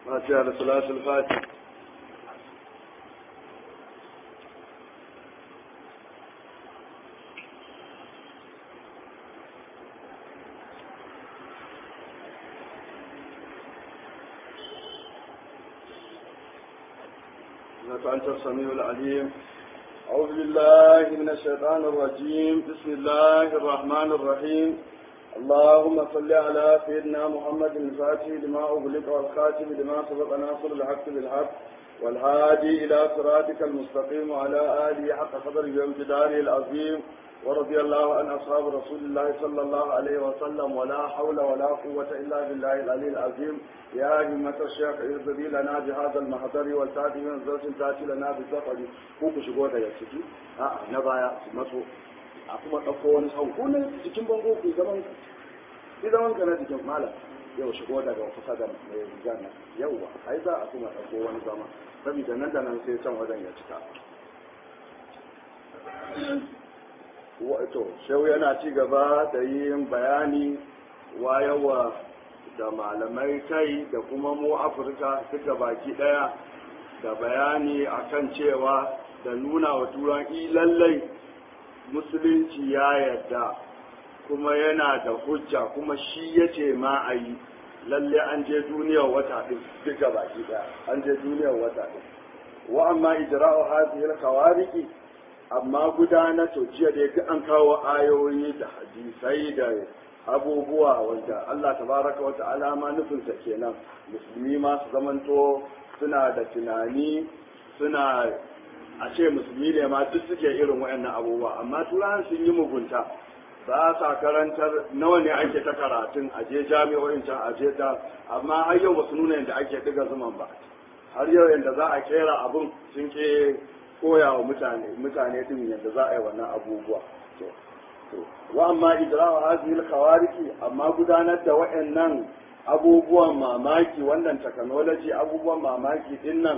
فاتحة لصلاة الفاتحة إنك أنت السميع العليم أعوذ بالله من الشيطان الرجيم بسم الله الرحمن الرحيم اللهم صل على سيدنا محمد الفاتح لما أغلق والخاتم لما سبق ناصر الحق بالحق والهادي إلى صراطك المستقيم وعلى آله حق قدره وامتداره العظيم ورضي الله عن أصحاب رسول الله صلى الله عليه وسلم ولا حول ولا قوة إلا بالله العلي العظيم يا همة الشيخ ارضي لنا بهذا المحضر والتاتي من زوج تاتي لنا بالسفر كوكو شغوة يكسكي آه نبايا مسو a kuma ɗauko wani sau ko ne jikin bango ku zaman ku zaman ka na jikin malam yau shigo daga kusa da mai rigar nan yauwa ai za a kuma ɗauko wani zama saboda nan da nan sai can wajen ya cika wato shau yana ci gaba da yin bayani wayawa da malamai kai da kuma mu afirka duka baki daya da bayani akan cewa da nuna wa turan lallai musulunci ya yarda kuma yana da hujja kuma shi ya ce ma a yi lalle an je duniyar wata ɗin duka baki daya an je duniyar wata ɗin wa amma ijra'u hadhihi al-khawariqi amma gudanar to jiya da yake an kawo ayoyi da hadisai da abubuwa wanda Allah tabaraka wa ta'ala ma nufinsa kenan musulmi ma su zamanto suna da tunani suna a ce musulmi ne ma duk suke irin wayannan abubuwa amma turawan sun yi mugunta ba sa karantar nawa ne ake ta karatun a je jami'o'in can a je ta amma har yau ba su nuna yadda ake diga zuman ba har yau yadda za a kera abun sun ke koya wa mutane mutane din yadda za a yi wannan abubuwa to to wa amma idra'u hadhihi al-khawariki amma gudanar da wayannan abubuwan mamaki wannan technology abubuwan mamaki din nan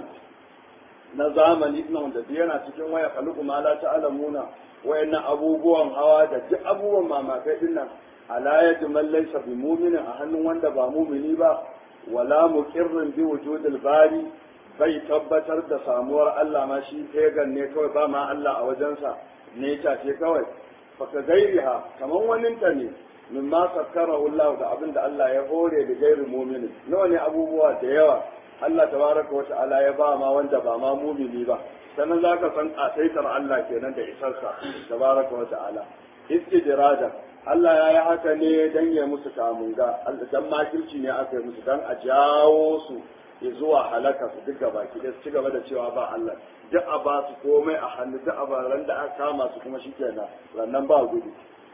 na zamani din wanda yana cikin waya khaluqu ma la ta'lamuna wayannan abubuwan hawa da duk abubuwan mamakai din nan ala yadi man laysa bi mu'minin a hannun wanda ba mu'mini ba wala muqirrin bi wujudil bari bai tabbatar da samuwar Allah ma shi pagan ne kawai ba ma Allah a wajensa ne ta ce kawai faka gairiha kamar waninta ne min ma sakkarahu Allah da abin da Allah ya hore da gairi muminin nawa ne abubuwa da yawa Allah tabaraka wa ta'ala ya ba ma wanda ba ma mumini ba sannan zaka san kasaitar Allah kenan da isarsa tabaraka wa ta'ala istidrajan Allah ya yi haka ne dan ya musu kamunga dan makirci ne aka yi musu dan a jawo su zuwa halaka su duka baki da su ci gaba da cewa ba Allah duk a ba su komai a hannu duk a baran da aka kama su kuma shikenan rannan ba gudu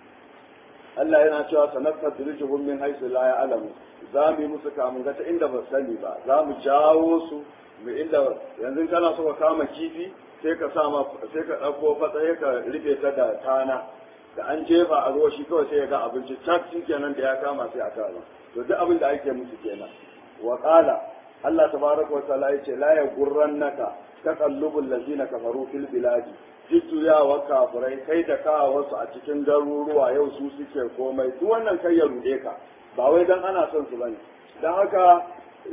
Allah yana cewa sanarta dirijuhum min haisu la ya'lamu za mu yi musu kamun ga ta inda ba sani ba za mu jawo su mu inda yanzu kana so ka kama kifi sai ka sa sai ka dauko fatsaye ka rufe ta da tana da an jefa a ruwa shi kawai sai ya ga abinci tak kenan da ya kama sai a kama to duk abin da ake musu kenan wa qala Allah tabaraka wa ta'ala yace la yaghurrannaka taqallubul ladina kafaru fil biladi jujjuyawa kafirai kai da kawo wasu a cikin garuruwa yau su suke komai duk wannan kai ya rude ka ba wai dan ana son su bane dan haka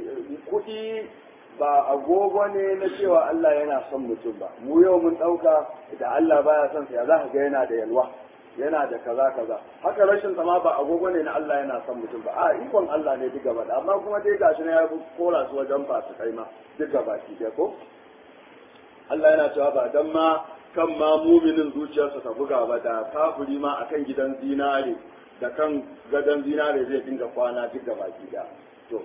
kuɗi ba agogo ne na cewa Allah yana son mutum ba mu yau mun ɗauka da Allah baya son sa ya za ka ga yana da yalwa yana da kaza kaza haka rashin sama ba agogo ne na Allah yana son mutum ba a ikon Allah ne duk gaba amma kuma dai gashi na ya kora su wajen ba su kai ma duk gaba ki ko Allah yana cewa ba dan ma kan ma muminin zuciyarsa ta buga ba da kafiri ma akan gidan zinare da kan gadon zinare zai dinga kwana duk gaba ki da to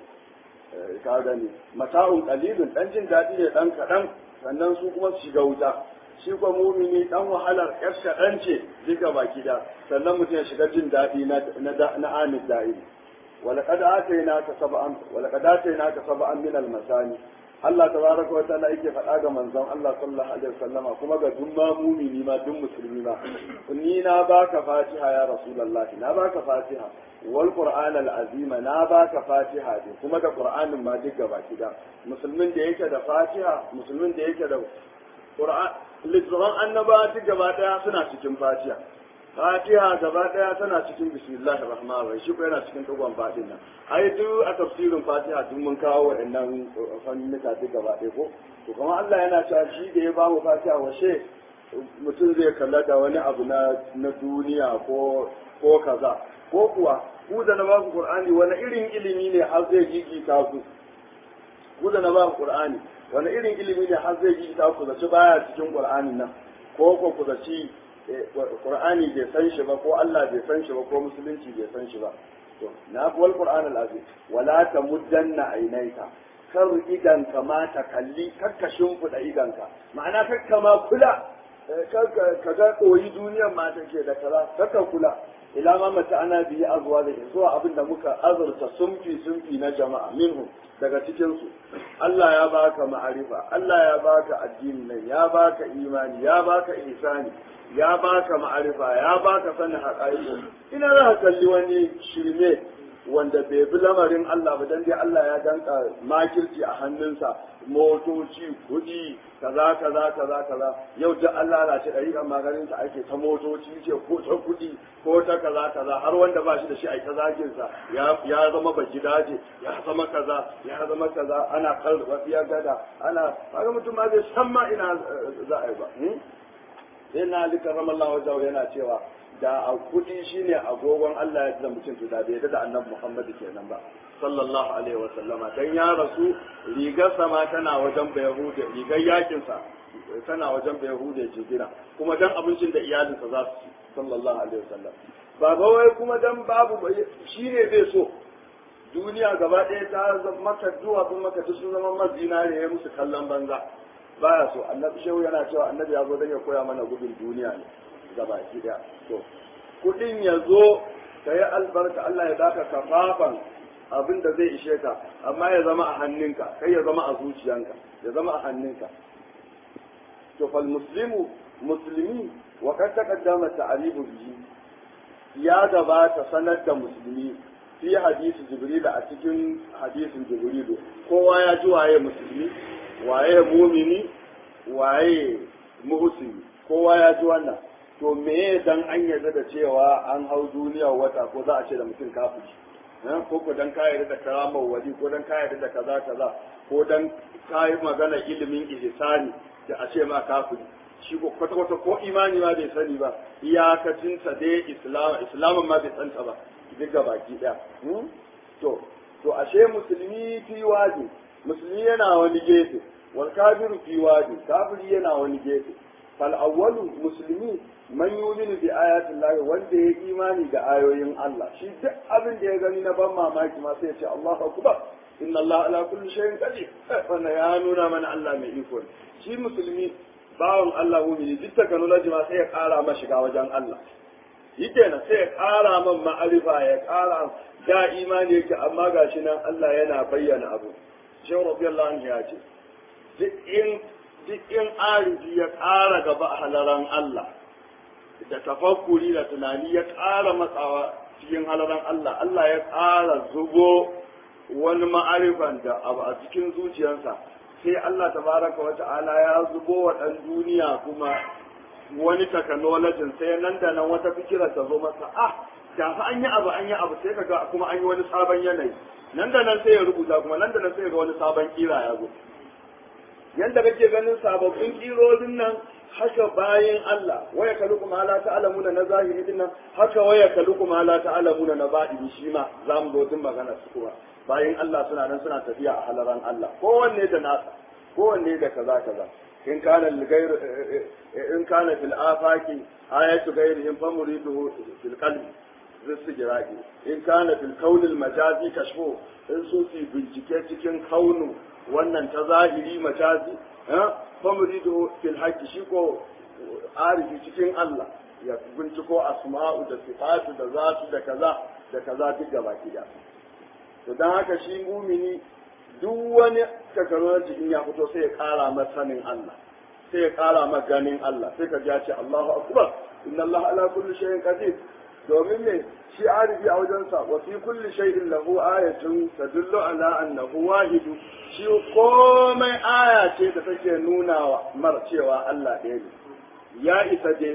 ka gani mata'un qalilun dan jin dadi ne dan kadan sannan su kuma su shiga wuta shi kuma mumini dan wahalar yar kaɗan ce duka baki da sannan mutum ya shiga jin daɗi na na amin da'iri ولقد آتيناك سبعا ولقد آتيناك سبعا من المثاني Allah tabaraka wa ta'ala yake faɗa ga manzon Allah sallallahu alaihi wasallama kuma ga duk ma mumini ma duk musulmi ma ni na baka Fatiha ya Rasulullah na baka Fatiha wal Qur'an al azima na baka Fatiha ne kuma da Qur'anin ma duk gaba da musulmin da yake da Fatiha musulmin da yake da Qur'an littafan annaba duk gaba daya suna cikin Fatiha fatiha gaba daya tana cikin bismillahir rahmanir rahim shi ko yana cikin dogon fadin nan ai duk a tafsirin fatiha duk mun kawo waɗannan fannuka duk gaba ɗaya ko to kuma Allah yana cewa shi da ya ba mu fatiha washe mutum zai kalla da wani abu na na duniya ko ko kaza ko kuwa ku da na ba ku qur'ani wani irin ilimi ne har zai gigita ku ku da na ba ku qur'ani wani irin ilimi ne har zai gigita ku zaci baya cikin qur'anin nan ko ko ku zaci Qur'ani bai san shi ba ko Allah bai san shi ba ko musulunci bai san shi ba to na wal Qur'an al-azim wala tamuddanna ainaika kar idan ka ma ta kalli kakka shimfiɗa idanka ma'ana kakka ma kula ka ga koyi duniyar ma take da kaza kakka kula ila ma mata ana biyi azuwa da zuwa abin da muka azurta sumfi sumfi na jama'a minhu daga cikin su Allah ya baka ma'arifa Allah ya baka addini nan ya baka imani ya baka ihsani ya baka ma'arifa ya baka sanin haƙa'iƙo ina za ka kalli wani shirme wanda bai bi lamarin Allah ba dan dai Allah ya danka makirci a hannunsa motoci kuɗi kaza kaza kaza kaza yau da Allah na ce ɗari maganin sa ake ta motoci ce ko ta kuɗi ko ta kaza kaza har wanda ba shi da shi a ta zagin sa ya zama baki daje ya zama kaza ya zama kaza ana karɓa ya gada ana kaga mutum ma zai san ma ina za a yi ba sai na ali karramallahu wajahu yana cewa da a kudi shine agogon Allah ya da mutum to da bai da annabi Muhammad kenan ba sallallahu alaihi wa sallama dan ya rasu rigar sama tana wajen bayahude rigar yakin sa tana wajen bayahude jigina kuma dan abincin da iyalinsa za su ci sallallahu alaihi wa sallam ba ba wai kuma dan babu shine zai so duniya gaba ɗaya ta zama maka duwatsun maka sun zama mazinare ya musu kallon banza baya so annabi shehu yana cewa annabi ya zo don ya koya mana gudun duniya ne gaba ki daya to kudin ya zo ka yi albarka Allah ya baka kafafan abin da zai ishe ka amma ya zama a hannunka kai ya zama a zuciyanka ya zama a hannunka to fal muslimu muslimi wa kad taqaddama ta'rifu bihi ya gabata sanar da musulmi fi hadisi jibril a cikin hadisin jibril kowa ya ji waye musulmi waye mumini waye muhsini kowa ya ji wannan to me dan an yarda da cewa an hau duniya wata ko za a ce da mutum kafiri ko ko dan ka yarda da karamar wali ko dan ka yarda da kaza kaza ko dan ka yi magana ilimin ihsani da a ce ma kafiri shi ko kwata kwata ko imani ma bai sani ba iyakacin sa dai islam islamin ma bai santa ba duk ga baki daya to to ashe musulmi fi waji musulmi yana wani gefe wal kafiru fi wadi kafiri yana wani gefe fal awwalu muslimi man yuminu bi ayatin lahi wanda ya imani da ayoyin Allah shi duk abin da ya gani na ban mamaki ma sai ya ce Allahu akbar inna Allah ala kulli shay'in qadir wannan ya nuna mana Allah mai iko ne shi musulmi bawon Allah mumini duk technology ma sai ya kara ma shiga wajen Allah yi kenan sai ya kara man ma'arifa ya kara da imani yake amma gashi nan Allah yana bayyana abu shehu radiyallahu anhu ya ce duk in arifi ya ƙara gaba a halaran Allah da tafakkuri da tunani ya ƙara matsawa cikin halaran Allah Allah ya ƙara zubo wani ma'arifan da abu a cikin zuciyarsa sai Allah tabaraka wa ta'ala ya zubo wa ɗan duniya kuma wani technology sai nan da nan wata fikira ta zo masa ah da fa an yi abu an yi abu sai kaga kuma an yi wani sabon yanayi nan da nan sai ya rubuta kuma nan da nan sai ga wani sabon kira ya zo yanda kake ganin sababbin kirorin nan haka bayan Allah waya kalukum ala ta'lamuna na zahiri din nan haka waya kalukum ala ta'lamuna na baɗini shi ma za mu zo tun magana su kuma bayan Allah suna nan suna tafiya a halaran Allah kowanne da nasa kowanne da kaza kaza in kana ligayr in kana fil afaki ayatu gairihim famuriduhu fil qalbi rizqiraki in kana fil kaunil majazi kashfu in su fi bincike cikin kaunu wannan ta zahiri majazi famuridu fil haqqi shi ko arifi cikin Allah ya binciko asma'u da sifatu da zatu da kaza da kaza duk gaba kida to dan haka shi mumini duk wani technology in ya fito sai ya kara masa sanin Allah sai ya kara masa ganin Allah sai ka ji ce Allahu akbar inna Allah ala kulli shay'in qadir domin ne shi arifi a wajensa wa fi kulli shay'in lahu ayatun tadullu ala annahu wahidu shi komai aya ce da take nuna wa mar cewa Allah ɗaya ne ya isa je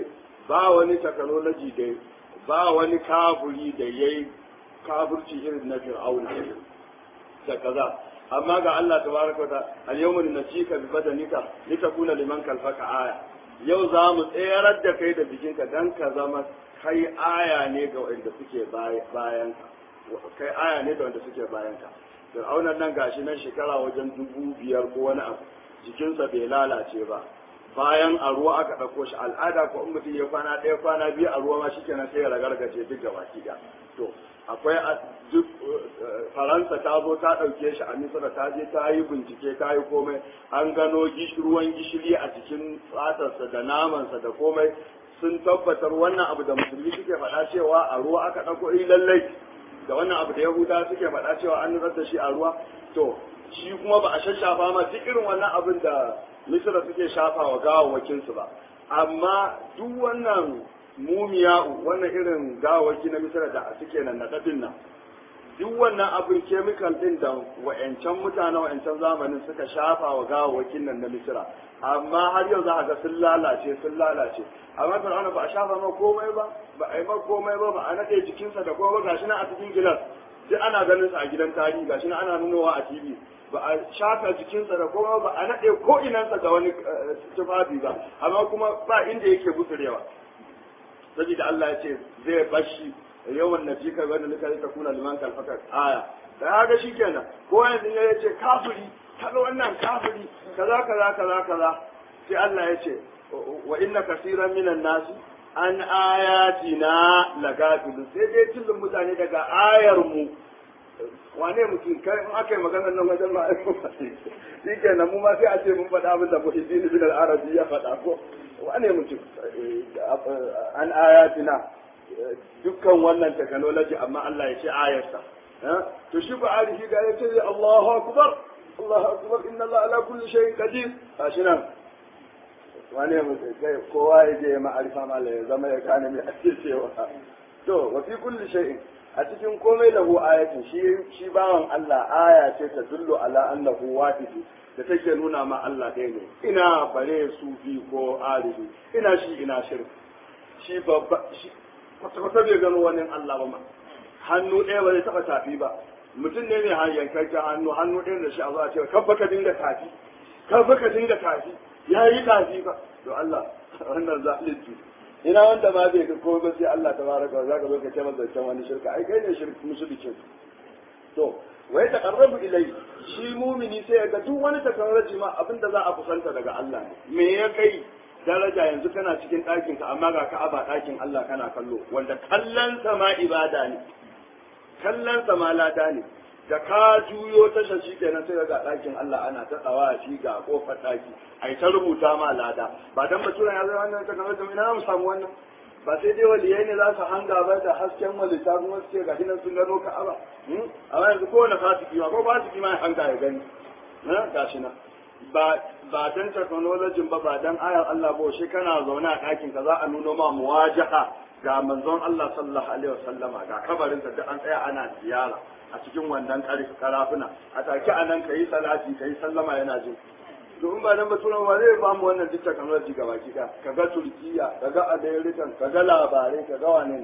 ba wani technology da ba wani kafuri da yayi kafurci irin na fir'auna da kaza amma ga Allah tabaraka wa al-yawma nunjika bi badanika litakuna liman kalfaka aya yau za mu tserar da kai da jikinka dan ka zama kai aya ne ga wanda suke bayan ka kai aya ne ga wanda suke bayan ka fir'aunan nan gashi nan shekara wajen dubu biyar ko wani abu jikinsa bai lalace ba bayan a ruwa aka ɗauko shi al'ada ko in mutum ya kwana ɗaya kwana biyu a ruwa ma shi kenan sai ya ragargaje duk gaba ki to akwai duk faransa ta zo ta ɗauke shi a misira ta je ta yi bincike ta yi komai an gano ruwan gishiri a cikin fatarsa da namansa da komai sun tabbatar wannan abu da musulmi suke faɗa cewa a ruwa aka ɗauko yi lallai da wannan abu da yahuda suke faɗa cewa an nutsar da shi a ruwa to shi kuma ba a shashafa ma duk irin wannan abin da misira suke shafa wa gawawwakinsu ba amma duk wannan mumiya wannan irin gawawaki na misira da suke nan naɗaɗin nan duk wannan abin kemikal ɗin da wa'yancan mutane wa'yancan zamanin suka shafa wa gawawwakin nan na misira amma har yau za a ga sun lalace sun lalace amma fir'auna ba a shafa ma komai ba ba a yi ma komai ba ba a naɗe jikinsa da komai ba gashi nan a cikin gilas sai ana ganin sa a gidan tarihi gashi nan ana nunowa a tv ba a shafa jikinsa da komai ba a naɗe ko inansa da wani tufafi ba amma kuma ba inda yake guturewa saboda Allah ya ce zai bashi yawan najika wanda nika ta kuna liman kalfaka aya da haka shikenan ko yanzu ya ce kafiri kaga wannan kafiri kaza kaza kaza kaza sai Allah ya ce wa inna kaseeran minan nasi an ayatina lagafilu sai dai tilin mutane daga ayar mu wane mutum kai in aka yi maganar nan wajen ma shi kenan mu ma sai a ce mun faɗa abin da muhiddin bin al-arabi ya faɗa ko wane mutum an ayatina dukkan wannan technology amma Allah ya ce ayarsa to shi ba arifi ga ya ce Allahu akbar Allahu akbar inna Allah ala kulli shay'in qadir gashi nan wane mutum kai kowa ya je ma'arifa mala ya zama ya gane mai ake cewa to wa fi kulli shay'in a cikin komai lahu ayatin shi shi bawan Allah aya ce ta dullu ala annahu wahid da take nuna ma Allah ɗaya ne ina bare sufi ko arifi ina shi ina shirka shi babba shi kwata-kwata bai gano wani Allah ba ma hannu ɗaya ba zai taɓa tafi ba mutum ne mai yankakken hannu hannu ɗaya da shi a zuwa cewa kabba ka dinga tafi kabba ka dinga tafi ya yi tafi ba to Allah wannan zalunci ina wanda ma bai ko ba sai Allah tabaraka wa zaka zo ka ce masa can wani shirka ai kai ne shirka mushrikin to wai taqarrabu ilai shi mumini sai ya ga duk wani takarraji ma abinda za a kusanta daga Allah ne me ya kai daraja yanzu kana cikin ɗakin ka amma ga ka'aba ɗakin Allah kana kallo wanda kallon sa ma ibada ne kallon sa ma lada ne da ka juyo tasha shi kenan sai ga ɗakin Allah ana ta tsawa shi ga kofar ɗaki ai ta rubuta ma lada ba dan baturan ya zai wannan ta kamar ina mu samu wannan ba sai dai waliyai ne za su hanga ba da hasken walita kuma su ce ga hinan sun gano ka'aba amma yanzu kowane fasiki ma ko fasiki ma ya hanga ya gani gashi na ba ba dan technology ba ba dan ayar Allah ba shi kana zaune a ɗakin ka za a nuno ma muwajaha ga manzon Allah sallallahu alaihi wasallama ga kabarin da an tsaya ana ziyara a cikin wannan karafuna a take a nan kayi salati kayi sallama yana jin to in ba dan baturan ba zai ba mu wannan duk technology ga baki ka kaga Turkiya kaga American kaga labarai kaga wane ne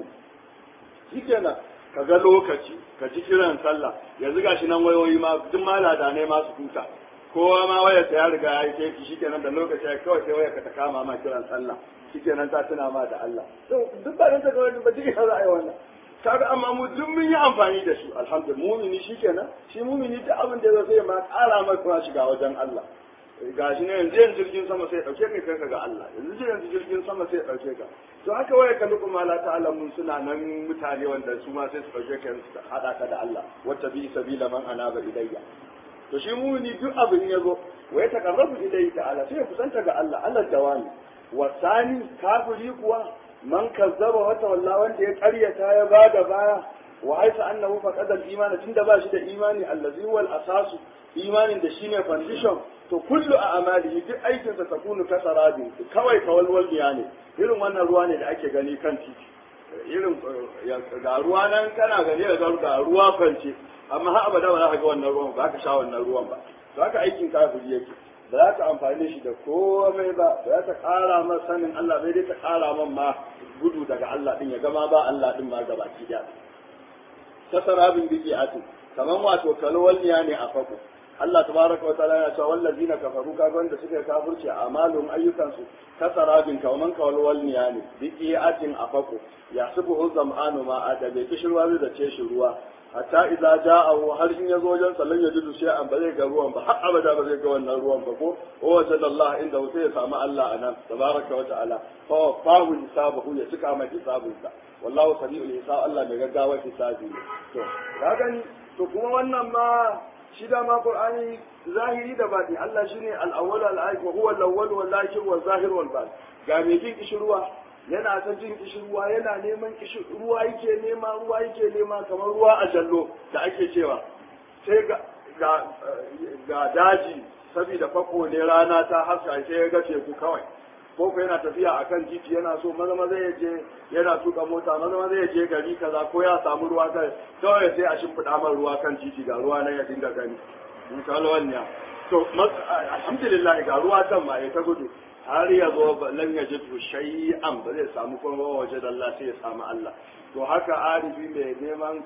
shikenan kaga lokaci ka ji kiran sallah yanzu gashi nan wayoyi ma duk malada ne ma su huta kowa ma wayarsa ya riga ya yi kefi shikenan da lokaci ya kawai sai wayarka ta kama ma kiran sallah shikenan ta tuna ma da Allah to duk ba dan ta kawai ba duk za a yi wannan kaga amma mu duk mun yi amfani da su alhamdulillah mumini shikenan shi mumini duk abin da zai ma ƙara mai kuma shiga wajen Allah gashi ne yanzu yanzu jirgin sama sai dauke kai kai ga Allah yanzu yanzu jirgin sama sai dauke ka to haka waya ka luku mala ta'ala mun suna nan mutane wanda su ma sai su dauke ka su hada ka da Allah wata bi sabila man anaba ilayya to shi mumini duk abin ya zo wa ya taqarrabu ilayhi ta'ala sai ya kusanta ga Allah Allah dawani wasani kafiri kuwa man kazzaba wa tawalla wanda ya karyata ya bada baya wa haisa annahu faqada al-iman tunda ba shi da imani allazi huwa al-asasu imanin da shine foundation to kullu a amalihi duk aikin sa takunu kasarabi kawai kawalwal ne irin wannan ruwa ne da ake gani kan titi irin ga ruwa nan kana gani da ga ruwa kwance amma har abada ba za ka ga wannan ruwan ba ka sha wannan ruwan ba to haka aikin kafiri yake ba za ta amfani shi da komai ba ba za ta ƙara man sanin Allah bai dai ta ƙara man ma gudu daga Allah din ya gama ba Allah din ma gabaki da ta sarabin biki atu kaman wato kalwalniya ne a fako Allah tabaraka wa ta'ala yana cewa wallazina kafaru kaga wanda suka kafirce amalun ayyukansu ka sarabin kaman kalwalniya ne biki atin a fako ya subu zam'anu ma adabe kishirwa zai da ce shi ruwa hatta idza ja'ahu har in yazo wajen sallan ya jidu sai an ba zai ga ruwan ba har abada ba zai ga wannan ruwan ba ko wa wajad Allah inda sai ya samu Allah anan tabaraka wa ta'ala fa fahu hisabahu ya cika mai hisabinsa wallahu sami'ul hisab Allah mai gaggawa hisabi ne to ka gani to kuma wannan ma shi da ma Qur'ani zahiri da bati Allah shine al-awwal al-akhir wa huwa al-awwal wal akhir wal zahir wal batin ga mai jin kishirwa yana ta jin kishirwa yana neman ruwa yake nema ruwa yake nema kamar ruwa a jallo da ake cewa sai ga ga daji saboda fako ne rana ta haska sai ya ga teku kawai ko ko yana tafiya akan titi yana so maza maza ya je yana tuka mota maza maza ya je gari kaza ko ya samu ruwa kai kawai sai a shimfiɗa man ruwa kan titi ga ruwa nan ya dinga gani in kalwanya to alhamdulillah ga ruwa can ma ya ta gudu har ya zo lan ya ji shay'an ba zai samu kuma waje da Allah sai ya samu Allah to haka arifi mai neman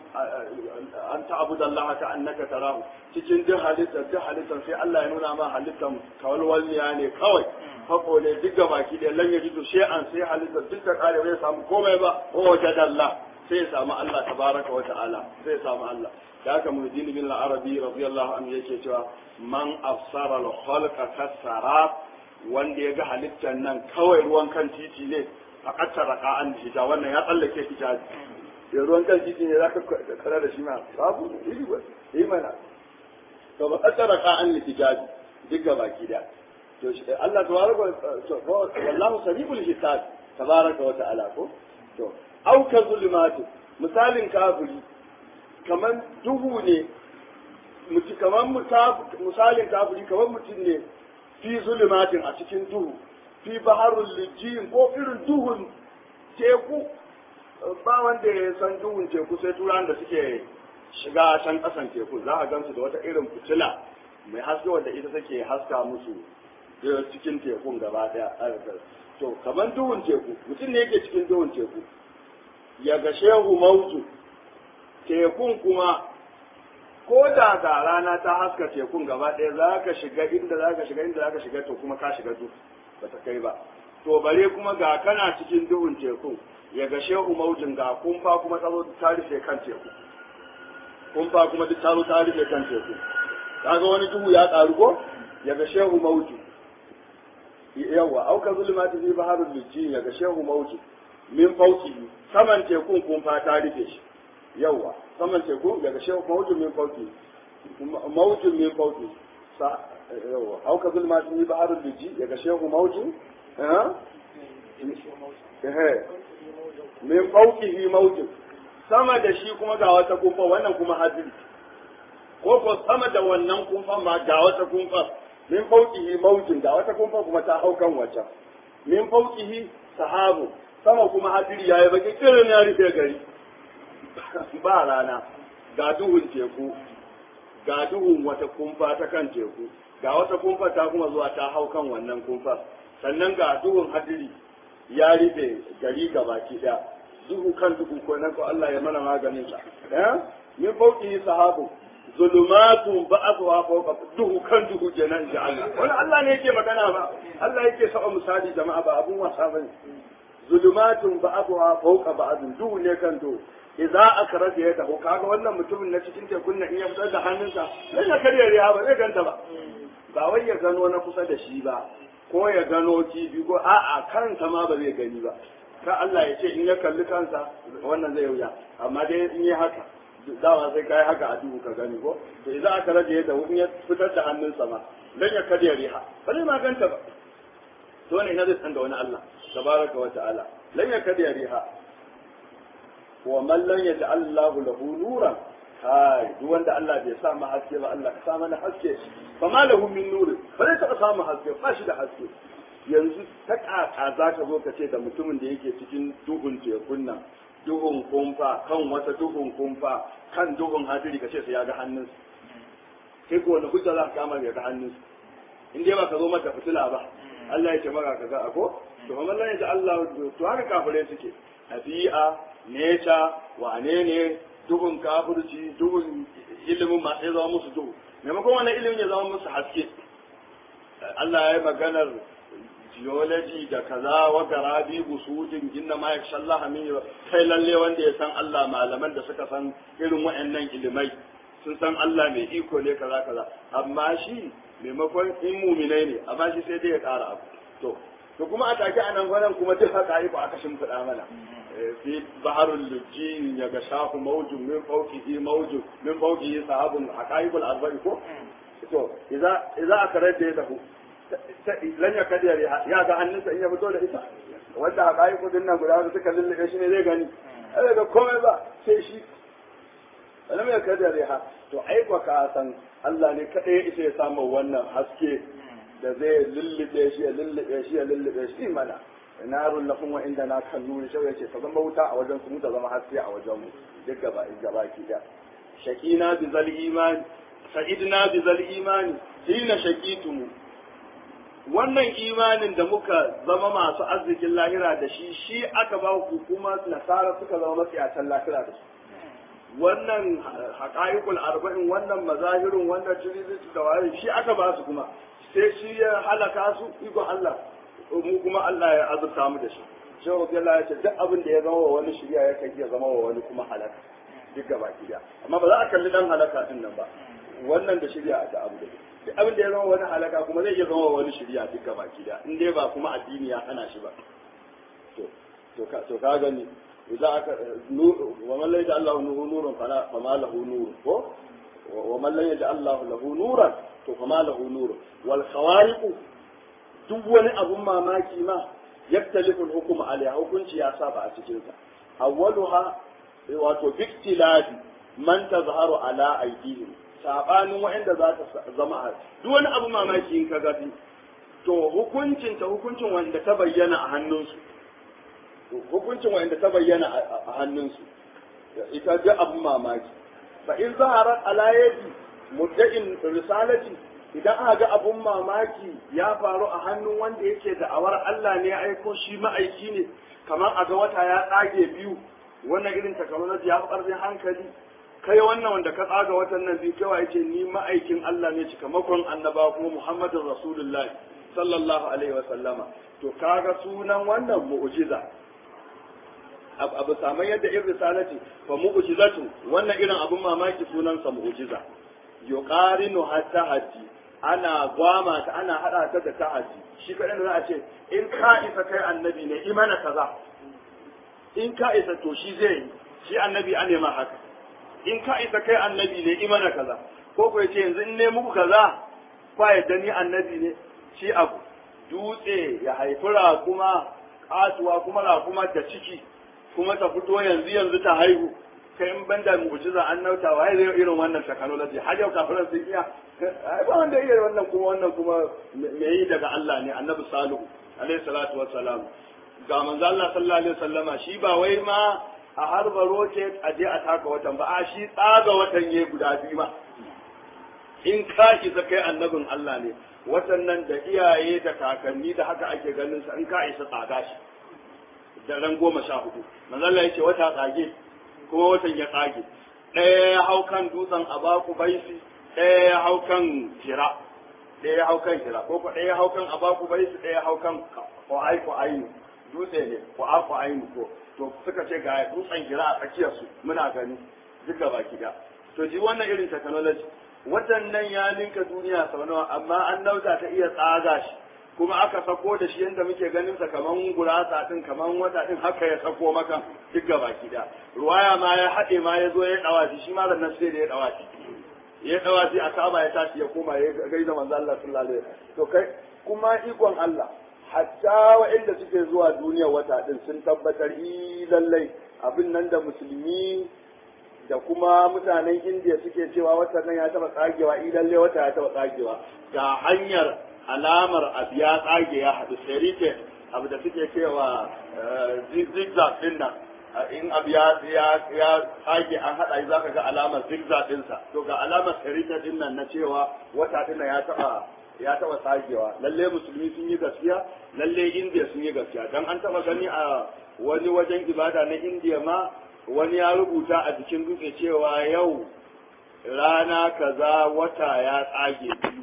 an ta'budu Allah ka annaka tarahu cikin duk halittar duk halittar sai Allah ya nuna ma halittar kawalwalniya ne kawai fako ne duk ga baki da lan ya ji shay'an sai halittar duk ta kare bai samu komai ba waje da Allah sai ya samu Allah tabaraka wa ta'ala sai ya samu Allah da haka muhyiddin bin al-arabi radiyallahu anhu yake cewa man afsara al-khalqa kasara wanda ya ga halittar nan kawai ruwan kan titi ne a ƙasar raka an hija wannan ya tsallake hijabi ya ruwan kan titi ne za ka kara da shi ma babu iri ba yi mana to ba ƙasar raka an hijabi duk ga baki da to shi Allah tabaraka wallahu sariful hisab tabaraka wa ta'ala ko to au ka zulumatu misalin kafiri kaman duhu ne mutu kaman misalin kafiri kaman mutum ne fi zulumatin a cikin duhu fi baharul lijin ko irin duhun teku ba wanda ya san duhun teku sai turan da suke shiga can kasan teku za a gansu da wata irin fitila mai haske wanda ita take haska musu cikin tekun gaba daya to kamar duhun teku mutum ne yake cikin duhun teku ya ga shehu mautu tekun kuma ko da da rana ta haska tekun gaba ɗaya za ka shiga inda za ka shiga inda za ka shiga to kuma ka shiga duk ba ta kai ba to bare kuma ga kana cikin duhun tekun ya ga shehu maujin ga kumfa kuma ta zo ta rufe kan teku kumfa kuma duk ta zo ta rufe kan teku kaga wani duhu ya ƙaru ko ya ga shehu mauji yawa auka zulmati fi baharul lijin ya ga shehu mauji min fauki saman tekun kumfa ta rufe shi yawa saman teku daga shehu mawujin min fauki mawujin min fauki sa yawa auka zulma sun yi baharul liji daga shehu mawujin eh min faukihi mawujin sama da shi kuma ga wata kumfa wannan kuma hadiri ko ko sama da wannan kumfa ma ga wata kumfa min faukihi mawujin ga wata kumfa kuma ta hau kan wacce min faukihi sahabu sama kuma hadiri yayi baki kirin ya rufe gari ba rana ga duhun teku ga duhun wata kumfa ta kan teku ga wata kumfa ta kuma zuwa ta hau kan wannan kumfa sannan ga duhun hadiri ya rufe gari baki daya duhu kan duhu ko nan ko Allah ya mana maganin sa eh min fauki sahabu zulumatun ba'atha fawqa duhu kan duhu kenan da Allah wani Allah ne yake magana ba Allah yake saba misali jama'a ba abun wasa bane zulumatun ba'atha fawqa ba'd duhu ne kan duhu idza akhraja yadahu kaga wannan mutumin na cikin tekun nan in ya fitar da hannunsa sai ya karya riya ba zai ganta ba ba wai ya gano na kusa da shi ba ko ya gano kifi ko a'a kansa ma ba zai gani ba ka Allah ya ce in ya kalli kansa wannan zai wuya amma dai in yi haka dama sai kai haka a duhu ka gani ko to idza akhraja yadahu in ya fitar da hannunsa ma dan ya karya riha ba zai ma ganta ba to ne na zai san da wani Allah tabaraka wa ta'ala lan ya karya riha wa man lam yaj'al Allah lahu nuran kai duk wanda Allah bai sa mu haske ba Allah ka sa mana haske fa ma lahu min nur ba zai taɓa samu haske ba shi da haske yanzu ta kaka za ka zo ka ce da mutumin da yake cikin duhun tekun nan duhun kumfa kan wata duhun kumfa kan duhun hadiri ka ce sai ya ga hannunsa sai ko wani hujja za ka kama ya ga hannunsa in dai ba ka zo mata fitila ba Allah ya ce maka kaza ako to kuma Allah ya ce Allah to haka kafirai suke tabi'a neca wane ne duhun kafirci duhun ilimin masu ya zama musu duhu maimakon wannan ilimin ya zama musu haske Allah ya yi maganar geology da kaza wa garabi busudin inna ma yaksha Allah min kai lalle wanda ya san Allah malaman da suka san irin waɗannan ilimai sun san Allah mai iko ne kaza kaza amma shi maimakon in muminai ne amma shi sai dai ya ƙara abu to to kuma a take a nan gwanan kuma duk haka iko aka shimfiɗa mana fi baharul lujji ya ga shafu mawjun min fawqihi mawjun min fawqihi sahabun haqaiqul arba'i ko to idza idza akarata ya tafu lan ya kadiyar ya ga hannunsa in ya fito da ita wanda haqaiqu din nan guda suka lullube shi ne zai gani ai ga komai ba sai shi lam ya kadiyar ya to ai ka san Allah ne kadai ya isa ya samu wannan haske da zai lullube shi ya lullube shi ya lullube shi mana narun lahum wa inda na kan nuri shau yace ta zama wuta a wajen su mu ta zama haske a wajen mu duk gaba gaba ki da shaqina bi zal iman sa'idna bi zal imani hina shaqitum wannan imanin da muka zama masu arzikin lahira da shi shi aka ba ku kuma nasara suka zama matsiyatan lahira da su wannan haƙa'iƙul arba'in wannan mazahirin wannan tirizitu da waye shi aka ba su kuma sai shi ya halaka su ikon Allah mu kuma Allah ya azurta mu da shi shi wa Allah ya ce duk abin da ya zama wa wani shirya ya kai ya zama wa wani kuma halaka duk gaba ki amma ba za a kalli dan halaka din nan ba wannan da shirya da abu da duk abin da ya zama wani halaka kuma zai iya zama wa wani shirya duk gaba ki in dai ba kuma addini ya hana shi ba to to ka to ka gani idan aka wa man la yaj'al lahu nuran fala fama lahu nur ko wa man la yaj'al lahu nuran to fama lahu nur wal khawariq duk wani abun mamaki ma yaktalifu al-hukm alaiha hukunci ya saba a cikin sa awwaluha wato biktilafi man tazharu ala aydihim sabanin wa'anda za ta zama a duk wani abu mamaki in ka gafi to hukuncin ta hukuncin wanda ta bayyana a hannunsu hukuncin wanda ta bayyana a hannunsu ita ga abu mamaki fa in zaharat ala yadi mudda'in risalati idan aka ga abun mamaki ya faru a hannun wanda yake da awar Allah ne ya aiko shi ma'aiki ne kamar a ga wata ya tsage biyu wannan irin technology ya fi hankali kai wannan wanda ka tsaga watan nan biyu kawai yace ni ma'aikin Allah ne cikamakon annaba kuma Muhammadun Rasulullah sallallahu alaihi wa sallama to kaga sunan wannan mu'jiza abu saman yadda in risalati fa mu'jizatu wannan irin abun mamaki sunansa mu'jiza yuqarinu hatta haji ana gwama ta ana hada ta da ta'aji shi kadan da za a ce in ka isa kai annabi ne imana kaza in ka isa to shi zai yi shi annabi an nema haka in ka isa kai annabi ne imana kaza ko ko yace yanzu in ne muku kaza kwa yadda ni annabi ne shi abu dutse ya haifi raƙuma kasuwa kuma raƙuma da ciki kuma ta fito yanzu yanzu ta haihu kai in banda mu'jiza an nauta waye zai irin wannan technology har yau kafiran sun iya ai ba wanda iya wannan kuma wannan kuma me yi daga Allah ne annabi salihu alaihi salatu wassalam ga manzo Allah sallallahu alaihi wasallama shi ba wai ma a harba rocket a je a taka watan ba a shi tsaga watan ya guda biyu ma in ka isa kai annabin Allah ne watan nan da iyaye da kakanni da haka ake ganin sa in ka isa tsaga shi da ran goma sha hudu manzo Allah ya ce wata tsage kuma watan ya tsage ɗaya ya hau kan dutsen abaku baisi ɗaya ya hau kan hira ɗaya ya hau kan hira ko ɗaya ya hau kan abaku baisi ɗaya ya hau kan ƙwa'ai ƙwa'ai dutse ne ƙwa'a ƙwa'ai ko to suka ce ga dutsen hira a tsakiyar su muna gani duka baki da to ji wannan irin technology watan nan ya ninka duniya sau nawa amma an nauta ta iya tsaga shi kuma aka sako da shi yadda muke ganin sa kaman gurasa din kaman wata din haka ya sako maka duk gaba da ruwaya ma ya haɗe ma ya zo ya dawaci shi ma nan sai da ya dawaci ya dawaci a kaba ya tashi ya koma ya gaida manzo Allah sallallahu alaihi wasallam to kai kuma ikon Allah hatta waɗanda suke zuwa duniya wata din sun tabbatar i lallai abin nan da musulmi da kuma mutanen indiya suke cewa watan nan ya taba tsagewa i lallai wata ya taba tsagewa ga hanyar alamar abu ya tsage ya haɗu serite abu da suke cewa zigzag din nan in abu ya tsage an haɗa za ka ga alamar zigzag ɗinsa to ga alamar serite din nan na cewa wata din ya taɓa ya taba tsagewa lalle musulmi sun yi gaskiya lalle indiya sun yi gaskiya dan an taba gani a wani wajen ibada na indiya ma wani ya rubuta a jikin dutse cewa yau rana kaza wata ya tsage biyu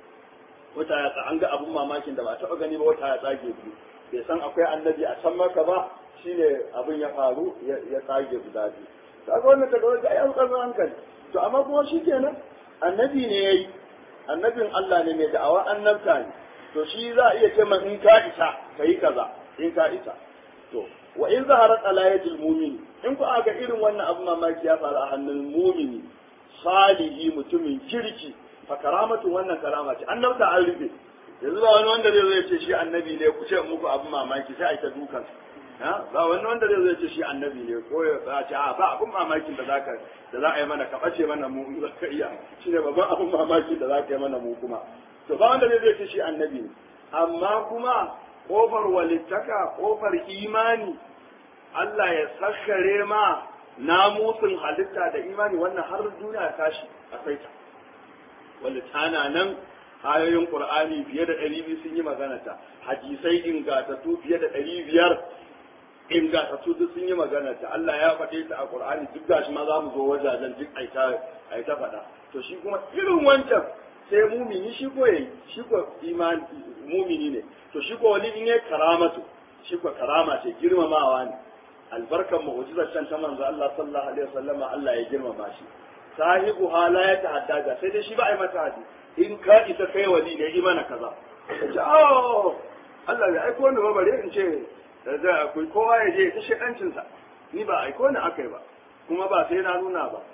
wata ya an ga abun mamakin da ba a taba gani ba wata ya tsage biyu bai san akwai annabi a can maka ba shine abin ya faru ya tsage guda biyu kaga wannan ta ga ai an tsaro hankali to amma kuma shikenan annabi ne yayi annabin Allah ne mai da'awa annabta ne to shi za a iya ce man in ka isa kai kaza in ka isa to wa in zaharat alayatul mu'min in ku aka irin wannan abu mamaki ya faru a hannun mu'mini salihi mutumin kirki fa karamatu wannan karama ce annabta an rufe yanzu ba wani wanda zai zo ya ce shi annabi ne ku ce muku abu mamaki sai a yi ta dukan ba wani wanda zai zo ya ce shi annabi ne ko ya ce a ba abun mamakin da zaka da za a yi mana ka bace mana mu in zaka iya shine babban abun mamaki da zaka yi mana mu kuma to ba wanda zai zo ya ce shi annabi ne amma kuma kofar walittaka kofar imani Allah ya sakkare ma namusin halitta da imani wannan har duniya tashi a saita wanda tana nan ayoyin Qur'ani fiye da ɗari biyu sun yi magana ta hadisai ingatattu fiye da ɗari biyar ingatattu duk sun yi magana ta Allah ya faɗe ta a Qur'ani duk gashi ma za mu zo wajajen duk aita aita faɗa to shi kuma irin wancan sai mumini shi ko yayi shi ko imani mumini ne to shi ko wani ne karamatu shi ko karama ce girmamawa ne albarkan mu'jizar can ta manzo Allah sallallahu alaihi wasallama Allah ya girmama shi sahibu hala ya tahaddaga sai dai shi ba a yi mata hadi in ka isa kai wali ne yi mana kaza ce oh Allah ya aiko ni ba bare in ce da akwai kowa ya je ta shedancin sa ni ba aiko ni akai ba kuma ba sai na nuna ba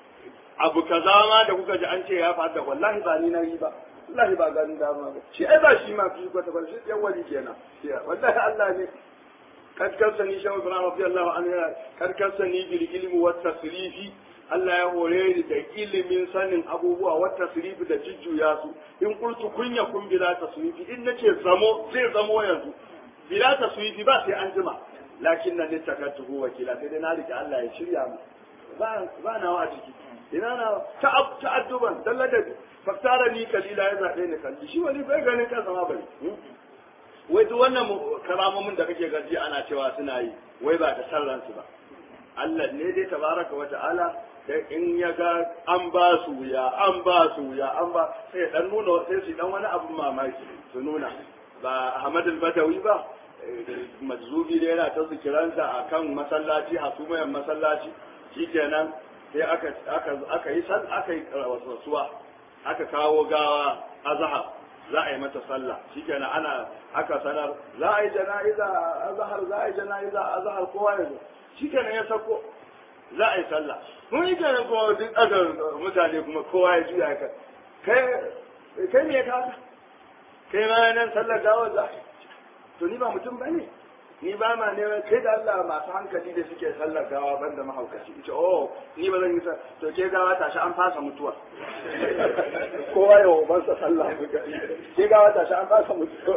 abu kaza ma da kuka ji an ce ya faɗa wallahi ba ni na yi ba wallahi ba ganin dama ba shi ai ba shi ma fi kwata kwata shi yan wali kenan wallahi Allah ne kad kasani shawu ibrahim radiyallahu anhu kad kasani bil ilmi wat tasrifi Allah ya hore ni da ilimin sanin abubuwa wata sirifi da jujjuya su in kultu kunya kun bila ta surifi in nace zamo zai zamo yanzu bila ta surifi ba sai an jima lakin nan littakatuhu wakila sai dai na rike Allah ya shirya mu ba ba nawa a ciki ina na ta'adduban dalla da faktara ni kalila ya zabe ni kalli shi wani bai ganin kansa ma bari wai duk wannan karamomin da kake gaji ana cewa suna yi wai ba da sarransu ba Allah ne dai tabaraka wa ta'ala da in ya ga an ba su wuya an ba su wuya an ba sai dan nuna sai su dan wani abun mamaki su nuna ba Ahmad al-Badawi ba majzubi da yana ta zikiransa akan masallaci hasumayan masallaci shikenan sai aka aka aka yi sal aka yi wasuwa aka kawo gawa azhar za a yi mata sallah shikenan ana aka sanar za a yi jana'iza azhar za a yi jana'iza azhar kowa ya zo shikenan ya sako za a yi sallah mun yi kenan kuma duk aka mutane kuma kowa ya juya ka kai kai me ka kai ma nan sallar gawa za to ni ba mutum bane ni ba ma ne kai da Allah masu hankali da suke sallar gawa banda mahaukaci ita oh ni ba zan yi sa to ke gawa tashi an fasa mutuwa kowa ya wa sa sallah ke gawa tashi an fasa mutuwa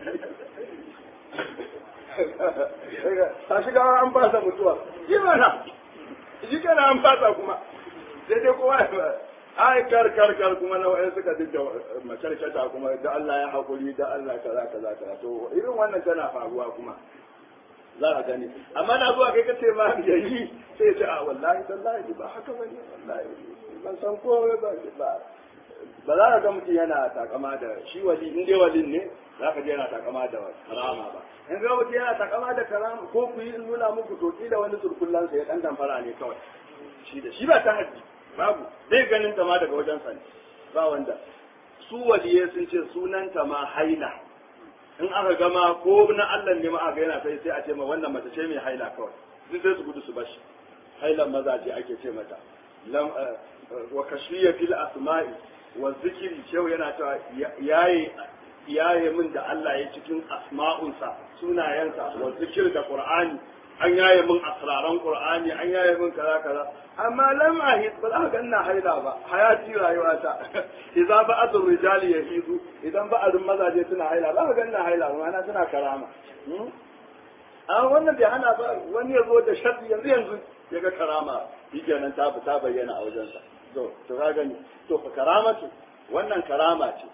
tashi gawa an fasa mutuwa yi mana shi kana an fasa kuma sai dai kowa ya ai kar kar kar kuma na wa'in suka dinga makarkata kuma da Allah ya haƙuri da Allah kaza kaza kaza to irin wannan tana faruwa kuma za a gani amma na zuwa kai kace ma ya yi sai ya ce a wallahi tallahi ba haka bane wallahi ban san ko ba ba ba za ka ga mutum yana takama da shi wali in dai walin ne za ka je yana takama da karama ba in ga mutum yana takama da karama ko ku yi nuna muku to kila wani surkullan sa ya dan damfara ne kawai shi da shi ba ta haddi babu zai ganin ta ma daga wajen sa ne ba wanda su waliye sun ce sunanta ma haila in aka gama ko na Allah ne ma aka yana sai sai a ce ma wannan mace ce mai haila kawai duk sai su gudu su bashi hailan mazaje ake ce mata lam wa kashfiya fil asma'i wa zikiri shehu yana cewa yaye yaye min da Allah ya cikin asma'unsa sunayensa wa zikir da qur'ani an yaye min asraran qur'ani an yaye min kaza kaza amma lam ahid ba za ka ina haila ba hayati rayuwata idan ba azur rijali yahidu idan ba azur mazaje suna haila za ka ina haila ba na suna karama a wannan bai hana ba wani ya zo da sharri yanzu yanzu ya ga karama shikenan ta ta bayyana a wajensa to to ka gani to fa karama ce wannan karama ce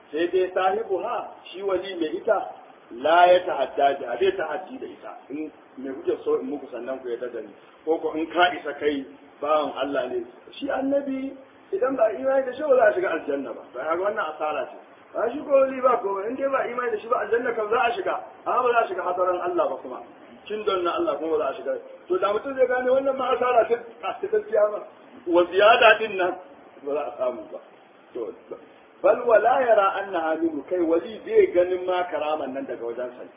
sai dai sahibu ha shi wali mai ita la ya ta'adda da bai ta'addi da ita in me kuke so in muku sannan ku yadda da ni ko ko in ka isa kai bawan Allah ne shi annabi idan ba imani da shi ba za a shiga aljanna ba to kaga wannan asara ce ba shi ko wali ba ko in dai ba imani da shi ba aljanna kan za a shiga amma ba za a shiga hadaran Allah ba kuma kin don na Allah kuma ba za a shiga to da mutum zai gane wannan ma asara ce a gaskiya ba wa ziyada din nan ba za a samu ba to bal wala yara annaha minhu kai wali bai ganin ma karaman nan daga wajen sa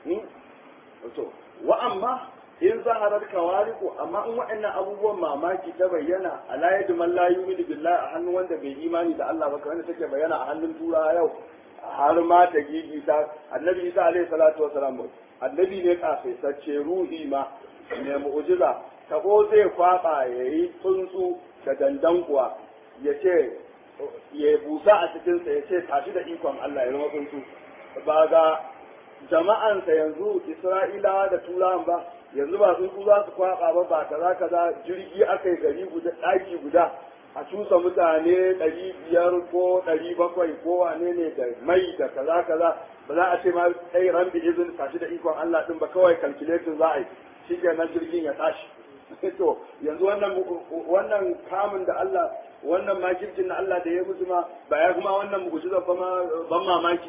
to wa amma in zaharar kawariku amma in waɗannan abubuwan mamaki ta bayyana ala yadu man la yu'minu billahi a hannun wanda bai imani da Allah ba kamar take bayyana a hannun turawa yau har ma ta gigi ta annabi Isa alaihi salatu wasalam annabi ne kafaitacce ruhi ma ne mu'jiza ta ko zai kwaba yayi tsuntsu da dandan kuwa ya ce ya busa a cikinsa ya ce tashi da ikon Allah ya zama tsuntsu ba ga jama'ansa yanzu Isra'ilawa da Turawan ba yanzu ba tsuntsu za su kwaba ba ba kaza kaza jirgi aka yi gari guda ɗaki guda a cusa mutane ɗari biyar ko ɗari bakwai ko wane ne da mai da kaza kaza ba za a ce ma ɗai ran bi izin tashi da ikon Allah ɗin ba kawai calculating za a yi shi kenan jirgin ya tashi to yanzu wannan wannan kamun da Allah wannan makircin na Allah da ya musu ma ba ya kuma wannan mu'jiza ba ma ban mamaki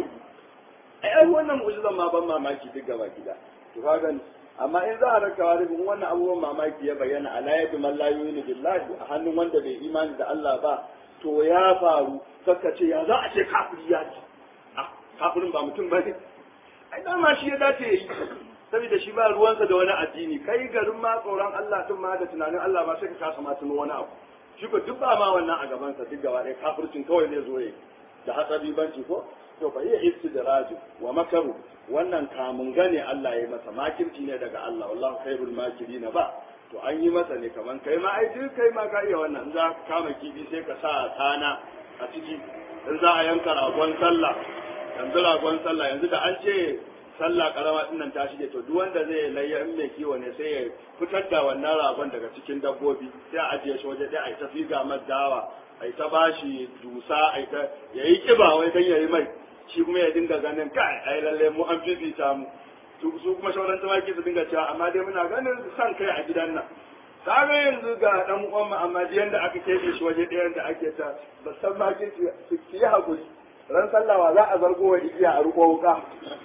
ai ai wannan mu'jiza ma ban mamaki duk gaba gida to ka gani amma in za a raka wani bin wannan abubuwan mamaki ya bayyana ala yadi man la yu'minu billahi a hannun wanda bai imani da Allah ba to ya faru saka ce ya za a ce kafiri ya ce ah kafirin ba mutum bane ai dama shi ya dace yi saboda shi ba ruwansa da wani addini kai garin ma tsoron Allah tun ma da tunanin Allah ba sai ka kasa ma tuno wani abu shi ko duk ba ma wannan a gabansa duk gaba ɗaya kafircin kawai zai zo yi da hatsari banci ko to fa iya istidraju wa makaru wannan kamun gane Allah ya masa makirci ne daga Allah wallahu khairul makirin ba to an yi masa ne kaman kai ma ai duk kai ma ka iya wannan in za ka kama kifi sai ka sa tana a ciki in za a yanka ragon sallah yanzu ragon sallah yanzu da an ce sallah karama din nan ta shige to duk wanda zai layya in mai kiwo ne sai ya fitar da wannan ragon daga cikin dabbobi sai a ajiye shi waje ɗaya a yi ta figa dawa a yi ta bashi dusa a yi ta ya yi kiba wai dan ya yi mai shi kuma ya dinga ganin kai ai lalle mu an fifita mu su kuma shauran tumaki su dinga cewa amma dai muna ganin san kai a gidan nan kaga yanzu ga dan uwan mu amma jiyan da aka kebe shi waje ɗayan da ake ta ba san ma ki su yi hakuri ran sallawa za a zargo wa igiya a ruko wuka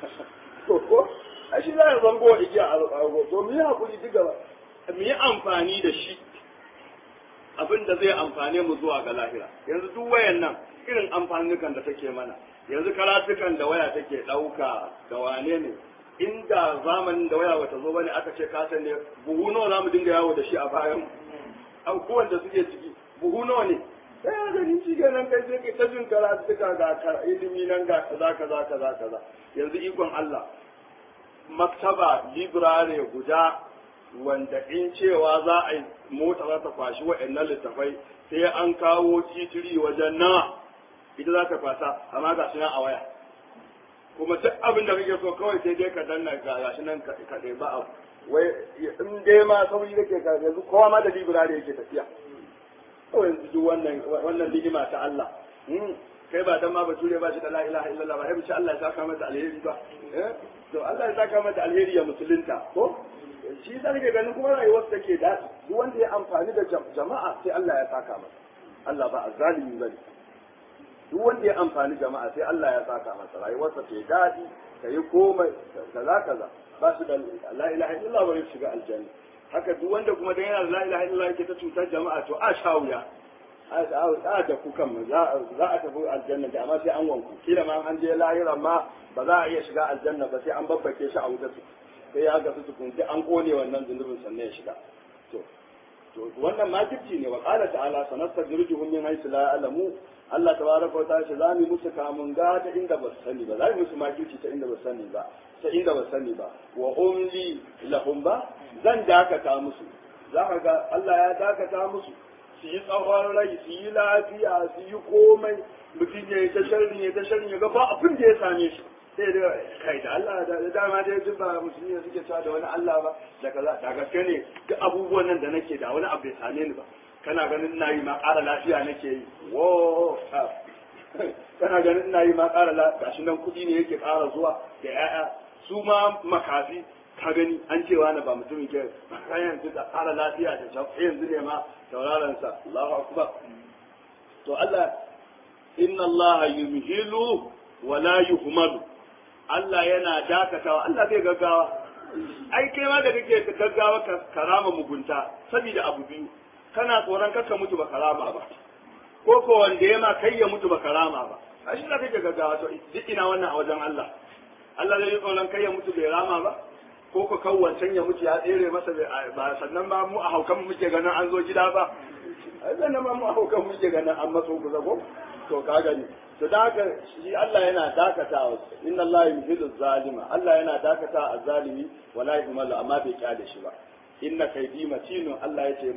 to ko a shi za a zargo wa igiya a ruko to mu yi hakuri duk gaba mu yi amfani da shi abin da zai amfane mu zuwa ga lahira yanzu duk wayan nan irin amfanukan da take mana yanzu karatukan da waya take ɗauka da wane ne inda zamanin da waya bata zo bane aka ce ka san ne buhu nawa za mu dinga yawo da shi a bayan abubuwan da suke ciki buhu nawa ne sai ya gani shi nan kai sai kai ta jin karatuka ga ilimi nan ga kaza kaza kaza kaza yanzu ikon Allah maktaba library guda wanda in cewa za a yi mota za ta kwashi wa'annan littafai sai an kawo titiri wajen nawa ita za ta kwasa amma ga shi nan a waya kuma duk abin da kake so kawai sai dai ka danna ga gashi nan ka ɗai ba abu wai in dai ma sauri kake ka yanzu kowa ma da library yake tafiya kawai yanzu duk wannan wannan ligima ta Allah kai ba dan ma bature ba shi da la ilaha illallah ba sai Allah ya saka mata alheri ba to Allah ya saka mata alheri ya musulunta ko shi da nake ganin kuma rayuwar ta ke daɗi duk wanda ya amfani da jama'a sai Allah ya saka masa Allah ba azzalimi bane duk wanda ya amfani jama'a sai Allah ya saka masa rayuwarsa ta daɗi ta yi komai kaza kaza ba su da la ilaha illallah ba shiga aljanna haka duk wanda kuma da yana da la ilaha illallah yake ta cutar jama'a to a sha wuya a da ku kan za a tafi aljanna da amma sai an wanku kila ma an je lahira ma ba za a iya shiga aljanna ba sai an babbake shi a wuta su sai ya ga su tukun sai an kone wannan zunubin sannan ya shiga to to wannan makirci ne wa qala ta'ala sanastadrijuhum min haythu la ya'lamu Allah tabaraka wa ta'ala za mu musu kamun ga ta inda ba su sani ba za mu musu makirci ta inda ba su sani ba ta inda ba su sani ba wa umli lahum ba zan dakata musu za ka ga Allah ya dakata musu su yi tsawon rai su yi lafiya su yi komai mutum ya yi ta sharri ya ta sharri ya ga ba abin da ya same shi sai da kai da Allah da dama da ya ba musulmi da suke cewa da wani Allah ba da kaza da gaske ne duk abubuwan nan da nake da wani abu bai same ni ba kana ganin na yi ma ƙara lafiya nake yi wo kana ganin ina yi ma ƙara la gashi nan kuɗi ne yake ƙara zuwa da ƴaƴa su ma makafi ka gani an cewa na ba mutumin ke kan yanzu da ƙara lafiya da can yanzu ne ma sauraron sa Allahu akbar to Allah inna Allah yumhilu wa la yuhmalu Allah yana dakatawa Allah zai gaggawa ai kai ma da kake gaggawa ka karama mugunta saboda abu biyu kana tsoron kakka mutu ba karama ba ko ko wanda ya ma kai ya mutu ba karama ba a shi da kake gaggawa to duk ina wannan a wajen Allah Allah zai yi tsoron kai ya mutu bai rama ba ko ko kan wancan ya mutu ya tsere masa ba sannan ma mu a haukan muke ganin an zo gida ba ai sannan ma mu a haukan muke ganin an matso kusa ko to ka gani to da haka shi Allah yana dakatawa inna Allah yuhillu zalima Allah yana dakata a zalimi wala yuhmalu amma bai kyale shi ba inna kaidi matinun Allah yace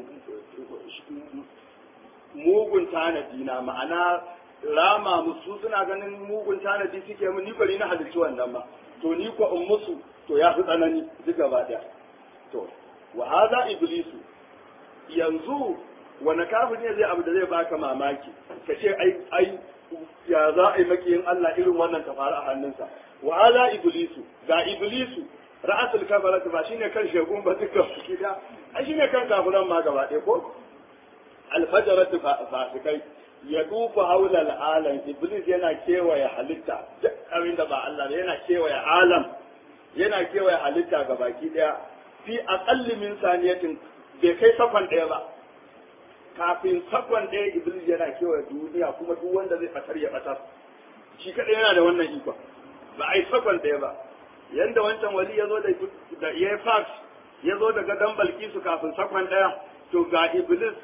mugun tanadi na ma'ana rama musu suna ganin mugun tanadi suke mun ni bari na halicci wannan ma to ni ko in musu to ya fi tsanani duk gaba daya to wa hadha iblisu yanzu wani kafin ne zai abu da zai baka mamaki ka ce ai ai ya za a yi makiyin Allah irin wannan ta faru a hannunsa wa ala iblisu ga iblisu ra'asul kafarata ba shine kan shegun ba duka gida ai shine kan kafiran ma gaba ɗaya ko alfajaratu fasikai ya dufa haula al'alam iblis yana kewaye halitta duk abin da ba Allah ba yana kewaye alam yana kewaye halitta ga baki daya fi aqalli min saniyatin bai kai sakon ɗaya ba kafin sakon ɗaya iblis yana kewaye duniya kuma duk wanda zai fatar ya fatar shi kadai yana da wannan ikon ba a yi sakon ɗaya ba yanda wancan wali ya zo da da ya fax ya zo daga dan balkisu kafin sakon ɗaya to ga iblis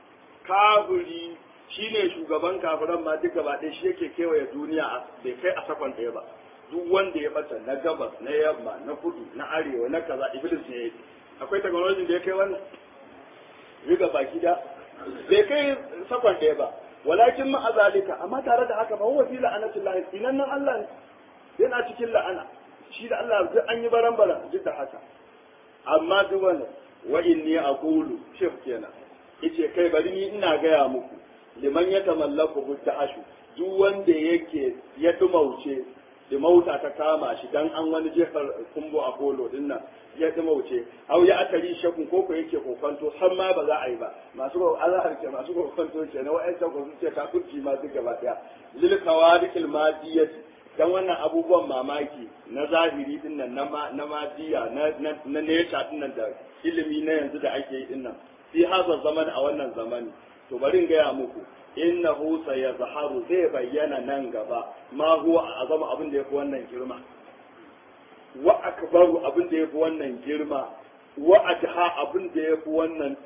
kafiri shine shugaban kafiran ma duk gaba ɗaya shi yake kewaye duniya bai kai a sakon ɗaya ba duk wanda ya bata na gabas na yamma na kudu na arewa na kaza iblis ne yake akwai technology da ya kai wannan riga baki da bai kai sakon ɗaya ba walakin ma azalika amma tare da haka fa huwa fi la'anatillahi inan nan Allah ne yana cikin la'ana shi da Allah duk an yi baran baran duk da haka amma duk wannan wa inni aqulu shef kenan yace kai bari ni ina gaya muku liman ya tamallaku ashu duk wanda yake ya dumauce da mauta ta kama shi dan an wani jefar kumbo a kolo din nan ya dumauce au ya atari shakun koko yake kokonto har ma ba za a yi ba masu ko Allah ke masu kokonto ke na wa'ancan ko sun ce kafirci ma duk gaba daya lil kawarikil madiyati dan wannan abubuwan mamaki na zahiri din nan na madiya na na nature din nan da ilimi na yanzu da ake yi din nan fi haza zaman a wannan zamani to bari in gaya muku innahu sayazharu zai bayyana nan gaba ma huwa azama abin da yafi wannan girma wa akbaru abin da yafi wannan girma wa adha abin da yafi wannan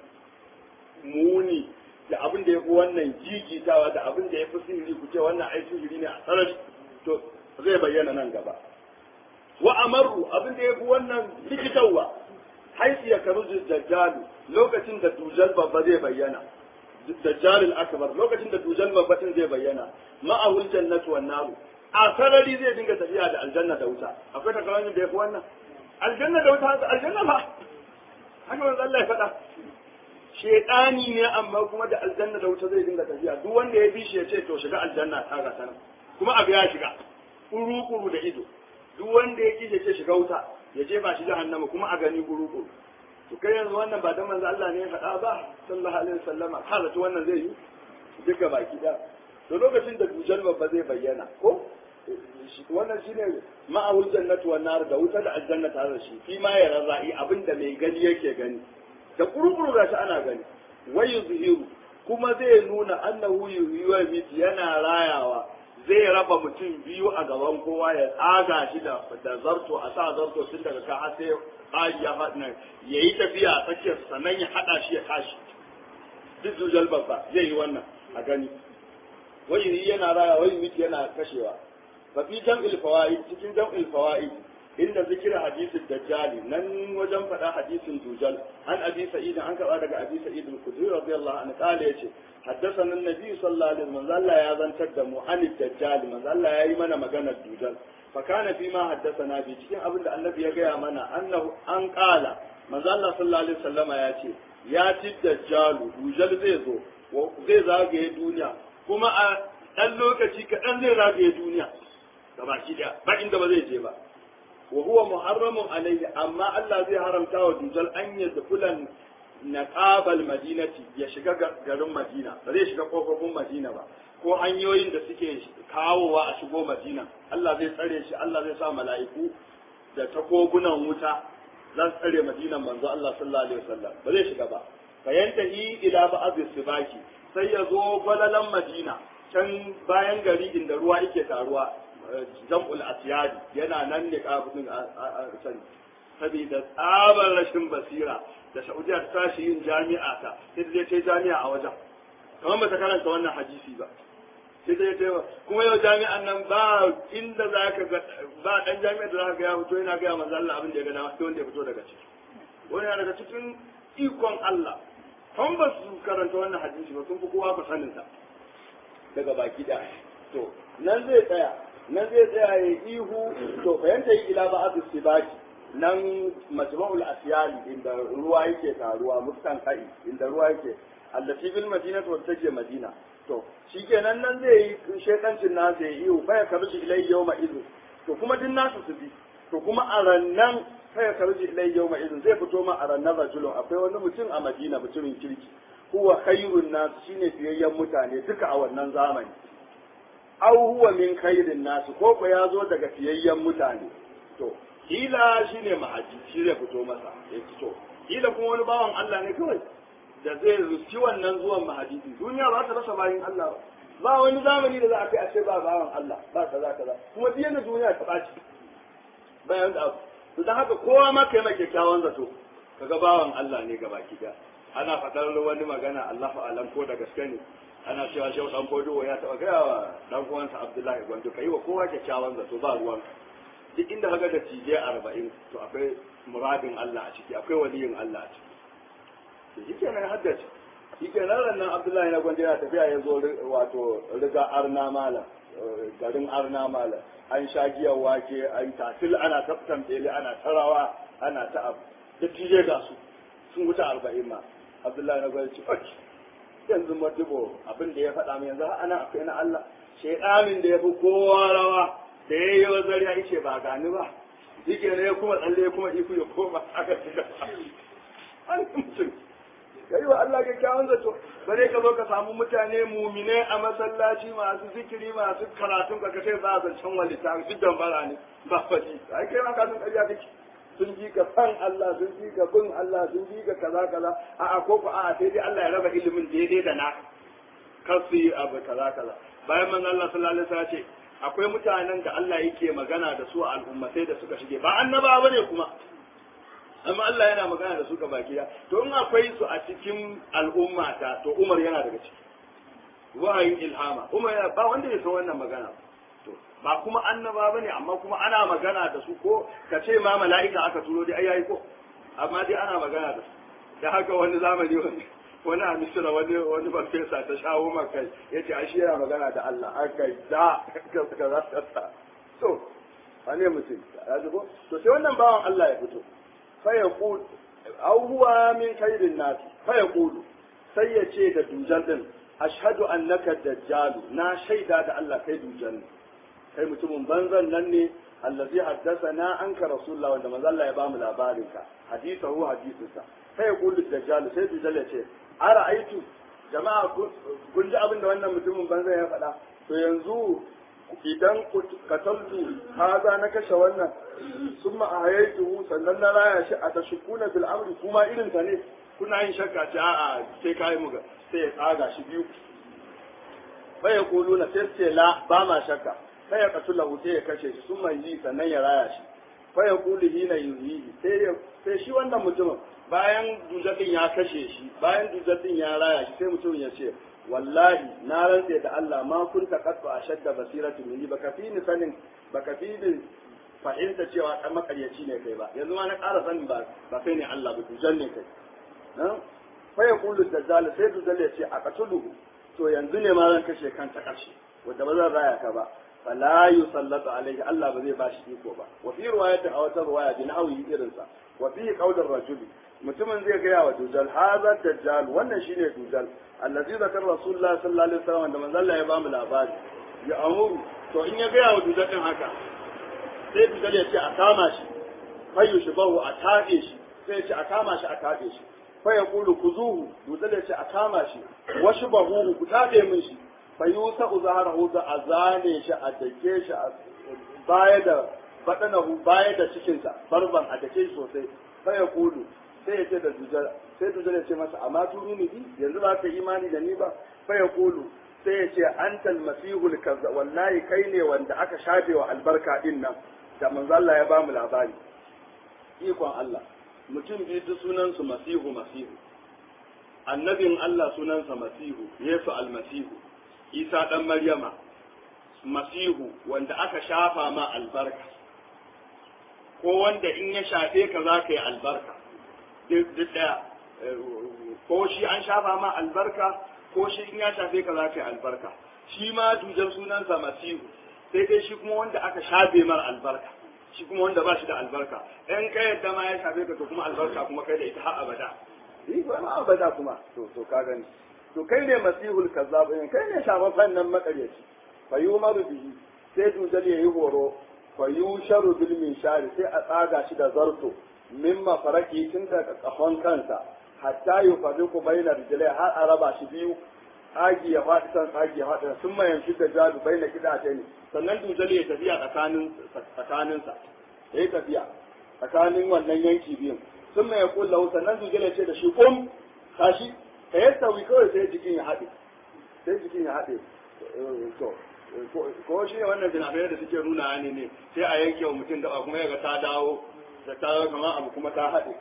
muni da abin da yafi wannan jijitawa da abin da yafi sihiri ku ce wannan ai sihiri ne a sarari to zai bayyana nan gaba wa amaru abin da yafi wannan likitawa haisu ya karu dajjalu lokacin da dujal babba zai bayyana dajjal al-akbar lokacin da dujal babba din zai bayyana ma'ahul jannatu wan naru a sarari zai dinga tafiya da aljanna da wuta akwai takaramin da yafi wannan aljanna da wuta aljanna ba haka manzo Allah ya faɗa shedani ne amma kuma da aljanna da wuta zai dinga tafiya duk wanda ya bi shi ya ce to shiga aljanna ta ga sanan kuma abu ya shiga kuru kuru da ido duk wanda ya kishe ce shiga wuta ya je ba shi jahannama kuma a gani kuru kuru to kai yanzu wannan ba dan manzo Allah ne ya faɗa ba sallallahu alaihi wasallama ka zato wannan zai yi duka baki da to lokacin da dujal babba zai bayyana ko wannan shine ma'ahul jannatu wan nar da wuta da aljanna tare da shi fi ma ya razai abinda mai gani yake gani da kurukuru gashi ana gani wayu zuhiru kuma zai nuna annahu yuhyiwa miti yana rayawa zai raba mutum biyu a gaban kowa ya tsaga shi da da zarto a sa zarto tun daga ka har sai ƙari ya faɗi nan ya yi tafiya a tsakiyar sannan ya haɗa shi ya tashi duk zujal babba zai yi wannan a gani wai yana raya wai miti yana kashewa fa fi jam'il fawaid cikin jam'il fawaid inda zikira hadisin dajjali nan wajen faɗa hadisin dujal an abi sa'id an karɓa daga abi sa'id al-khudri radiyallahu anhu kale yace haddathana an-nabi sallallahu alaihi wasallam Allah ya zantar da mu an dajjal manzo Allah ya yi mana maganar dujal fa kana fi ma haddathana bi cikin abin da annabi ya gaya mana annahu an qala manzo Allah sallallahu alaihi wasallama ya ce ya ci dajjalu dujal zai zo zai zagaye duniya kuma a dan lokaci kaɗan zai zagaye duniya gabaki daya ba inda ba zai je ba wa huwa muharramun alayhi amma Allah zai haramta wa dujal an yadkhulan naqabal madinati ya shiga garin Madina ba zai shiga kofofin Madina ba ko hanyoyin da suke kawowa a shigo Madina Allah zai tsare shi Allah zai sa mala'iku da takogunan wuta za su tsare Madinan manzo Allah sallallahu alaihi wasallam ba zai shiga ba fa yantahi ila ba'd sibaki sai ya zo gwalalan Madina can bayan gari inda ruwa yake taruwa jam'ul asyadi yana nan ne kafin a can saboda tsabar rashin basira da Saudiya ta tashi yin jami'a ta sai ta je ta jami'a a wajen kamar ba ta karanta wannan hadisi ba sai ta je ta kuma yau jami'an nan ba inda za ka ga ba dan jami'a da za ka ga ya fito yana gaya manzo Allah abin da ya ga dama sai wanda ya fito daga ciki wani yana daga cikin ikon Allah kan ba su karanta wannan hadisi ba sun fi kowa ba sanin ta daga baki da to nan zai tsaya nan zai tsaya ya ihu to fahimta yi ila ba'adu sibaki nan majma'ul asyali inda ruwa yake taruwa mustan kai inda ruwa yake allati bil madinati wata take madina to shikenan nan zai yi shekancin nasu ya ihu fa ya karuji ilai yawma idin to kuma din nasu su bi to kuma a rannan fa ya karuji ilai yawma idin zai fito ma a rannan rajulun akwai wani mutum a madina mutumin kirki huwa khairun nasu shine fiyayyen mutane duka a wannan zamani aw huwa min khairin nasu ko ko ya zo daga fiyayyen mutane to kila shine ma'aji shi zai fito masa ya fito kila kuma wani bawan Allah ne kawai da zai ruci wannan zuwan mahadisi duniya ba ta rasa bayin Allah ba ba wani zamani da za a kai a ce ba bawan Allah ba kaza kaza kuma duk yanda duniya ta ɓaci bayan da to dan haka kowa ma kai mai kyakkyawan zato kaga bawan Allah ne gaba ki ana faɗar wani magana Allahu alam ko da gaske ne ana cewa shehu dan fodo ya taɓa gaya wa dan uwansa Abdullahi Gwandu kai wa kowa kyakkyawan zato ba ruwan duk inda kaga da tije arba'in to akwai muradin Allah a ciki akwai waliyin Allah a ciki shi kenan haddace shi kenan rannan Abdullahi na Gwandu yana tafiya ya zo wato riga arna malam garin arna malam an sha giyar wake an tatil ana taftan bele ana tarawa ana ta abu da tije ga su sun wuce arba'in ma Abdullahi na Gwandu ci faki yanzu madubo abin da ya faɗa min yanzu ana akwai na Allah shaidamin da ya fi kowa rawa da ya yi wa zariya ice ba gani ba shi ke ne kuma tsalle kuma iku ya koma aka shiga an mutum ya yi wa Allah kyakkyawan zato bare ka zo ka samu mutane mumine a masallaci masu zikiri masu karatun ka kace za a zancen walita duk dambara ne ba faɗi ai kai ma ka san ƙarya kake sun ji ka san Allah sun ji ka bin Allah sun ji ka kaza kaza a'a ko ko a'a sai dai Allah ya raba ilimin daidai da na kar su yi abu kaza kaza bayan man Allah sallallahu alaihi wasallam ce akwai mutanen da Allah yake magana da su a al'ummatai da suka shige ba annaba bane kuma amma Allah yana magana da su ga baki da to in akwai su a cikin al'ummata to Umar yana daga ciki wahayin ilhama Umar yana ba wanda ya san wannan magana to ba kuma annaba bane amma kuma ana magana da su ko ka ce ma mala'ika aka turo dai ai ko amma dai ana magana da su da haka wani zamani wani wani a misira wani wani farfesa ta shawo maka ya ce ashe yana magana da Allah aka da ka suka za ta sa to wane mutum ya zubo to sai wannan bawan Allah ya fito fa ya qul aw huwa min khairin nasi fa ya qulu sai ya ce da dujan din ashhadu annaka dajjalu na shaida da Allah kai dujan kai mutumin banzan nan ne allazi haddathana anka rasulullah wanda manzo Allah ya bamu labarin ka hadithahu hadithusa sai ya qulu dajjal sai dajjal ya ce ara aitu jama'a kun ji abin da wannan mutumin banzan ya faɗa to yanzu idan kataltu haza na kashe wannan sun ma'ayaitu sannan na raya shi a tashukuna bil amri kuma irin ta ne kuna yin shakka ce a'a sai kai mu sai ya tsaga shi biyu bai ya kulu na sai ce la ba ma shakka sai ya kasu lahu sai ya kashe shi sun yi sannan ya raya shi bai ya kulu hina yuhihi sai sai shi wannan mutumin bayan dujatin ya kashe shi bayan dujatin ya raya shi sai mutumin ya ce wallahi na rantse da Allah ma kun taqattu ashadda basiratu minni baka fi ni sanin baka fi ni fahimta cewa dan makaryaci ne kai ba yanzu ma na ƙara sanin ba ba kai ne Allah ba dujan ne kai nan fa yaqulu dajjal sai dajjal ya ce a qatuluhu to yanzu ne ma zan kashe kan ta ƙarshe wanda ba zan raya ka ba fala yusallatu alaihi Allah ba zai bashi iko ba wa fi riwayatin a wata riwaya bin hawi irinsa wa fi qaulir rajuli mutumin zai gaya wa dujal hazar dajjal wannan shine dujal allazi zakar rasulullah sallallahu alaihi wasallam da manzo Allah ya bamu labari ya amuru to in ya gaya wa dujal din haka sai dujal ya ce a kama shi fayu shi bahu a tabe shi sai ya ce a kama shi a tabe shi fa ya kulu kuzuhu dujal ya ce a kama shi washi bahu ku tabe min shi fa yusa uzaharahu da azane shi a dake shi a baya da badanahu baya da cikinsa barban a dake shi sosai fa ya kulu sai ya ce da dujal sai dujal ya ce masa amma tuni ni bi yanzu ba ka imani da ni ba fa ya kulu sai ya ce antal masihul kaza wallahi kai ne wanda aka shafe wa albarka din nan da manzo Allah ya bamu labari ikon Allah mutum biyu duk sunan su masihu masihu annabin Allah sunansa masihu Yesu almasihu Isa dan Maryama masihu wanda aka shafa ma albarka ko wanda in ya shafe ka za ka yi albarka duk daya ko shi an shafa ma albarka ko shi in ya shafe ka za ka yi albarka shi ma dujar sunansa masihu sai dai shi kuma wanda aka shafe mar albarka shi kuma wanda ba shi da albarka in ka yadda ma ya shafe ka to kuma albarka kuma kai da ita har abada yi ba ma abada kuma to to ka gani to kai ne masihul kazzab kai ne shafafan nan makaryaci fa yumaru bihi sai dujal yayi horo fa yusharu bil minshari sai a tsaga shi da zarto mimma faraki tun daga kafan kansa hatta yufarriqu bainar rijlai har a raba shi biyu tsagi ya faɗi san tsagi ya faɗi sun mayan shi da jalu baina kidace ne sannan dujal ya tafiya tsakanin tsakaninsa yayi tafiya tsakanin wannan yanki biyun sun mai kulla sannan dujal ya ce da shi kum tashi ka yastawi kawai sai jikin ya haɗe sai jikin ya haɗe to ko shi ne wannan binabai da suke nuna ne ne sai a yanke wa mutum daba kuma yaga ta dawo da ta dawo kamar abu kuma ta haɗe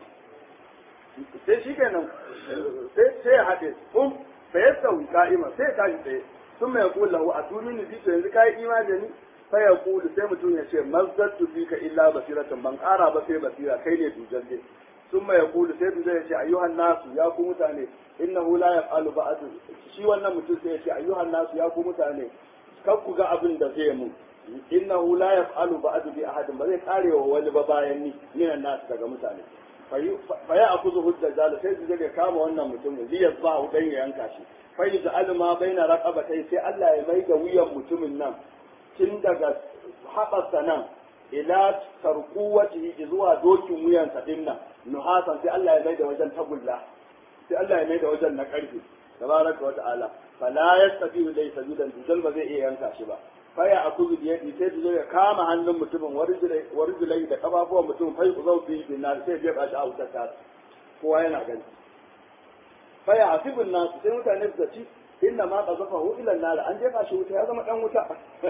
sai shi kenan sai ya haɗe um fa ya sauyi ka'ima sai ya tashi tsaye sun mai kula lahu a tuni ni to yanzu kayi imani da ni fa ya kulu sai mutum ya ce mazzattu fika illa basiratan ban ƙara ba sai basira kai ne dujan dai sun mai kulu sai dujan ya ce ayyuhan nasu ya ku mutane innahu la yaf'alu ba'd shi wannan mutum sai ya ce ayyuhan nasu ya ku mutane kar ku ga abin da zai mu innahu la yaf'alu ba'du bi ahadin ba zai kare wa wani ba bayan ni minan nasu daga mutane fa ya akuzu hujja jala sai su zai kama wannan mutumin liyas ba hu dan ya yanka shi fa yaj'al ma baina raqabatai sai Allah ya mai da wuyan mutumin nan tun daga haɓarsa nan ila tarquwatihi zuwa dokin wuyansa din nan nuhasan sai Allah ya mai da wajen tagulla sai Allah ya mai da wajen na karfe tabaraka wa ta'ala fala yastabihu dai sajudan dujal ba zai iya yanka shi ba faya a kuzu da yadi sai dujal ya kama hannun mutumin warjulai da kafafuwan mutum fai ku zau fi bin nar sai ya ba shi a wutar ta kowa yana gani faya a fibin nasu sai mutane su ci inna ma qazafa hu ila nar an jefa shi wuta ya zama dan wuta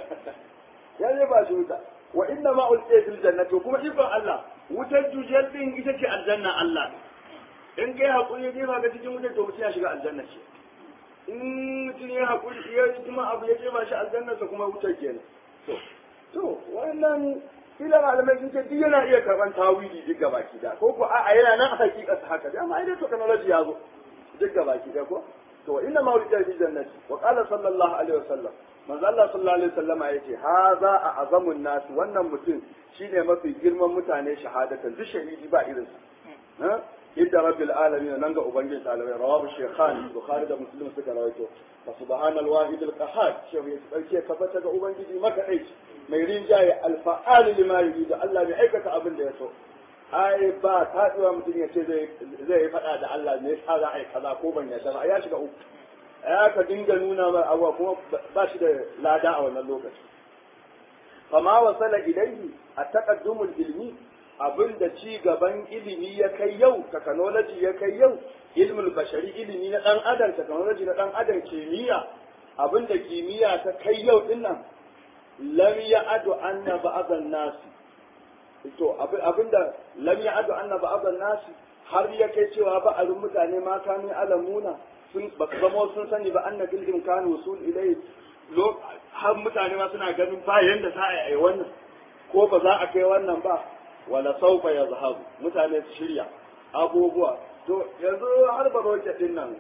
ya jefa shi wuta wa inna ma ulqiya fil jannati kuma ikon Allah wutar dujal din ita ce aljanna Allah in kai hakuri ne ba ga cikin wutar to mutum ya shiga aljanna ce in mutum ya haƙuri ya yi kuma abu ya jefa shi aljannarsa kuma wutar kenan to to wannan kila malamai sun ce duk yana iya karɓar tawili duk gabaki da ko ko a'a yana nan a hakikarsa haka da amma ai dai technology ya zo duk gabaki da ko to inna ma wulida fi jannati wa qala sallallahu alaihi wasallam manzo Allah sallallahu alaihi wasallama yace haza a azamun nas wannan mutum shine mafi girman mutane shahadatan duk shahidi ba irinsa inda rabbil alamin nan ga ubangiji talabai rawahu shaykhan bukhari da muslim suka rawaito fa subhanal wahid al qahhar shehu ya dauke tabbata ga ubangiji makadai mai rinjaye al fa'al lima yuridu Allah bai aikata abin da ya so ai ba taduwa mutum ya ce zai zai fada da Allah ne yasa za a yi kaza ko ban yadda ba ya shiga uku ya ka dinga nuna mai abuwa kuma ba shi da lada a wannan lokaci fama wasala ilaihi a taqaddumul ilmi abin da ci gaban ilimi ya kai yau technology ya kai yau ilmul bashari ilimi na dan adam technology na dan adam kimiyya abin da kimiyya ta kai yau din nan lam ya'adu anna ba'dhan nas to abin da lam ya'adu anna ba'dhan nas har ya kai cewa ba a mutane ma kanu alamuna sun ba su zama sun sani ba anna bil imkan wusul ilai har mutane ma suna ganin ba yanda za a yi wannan ko ba za a kai wannan ba wala saufa ya zahabu mutane su shirya abubuwa to yanzu har ba roke din nan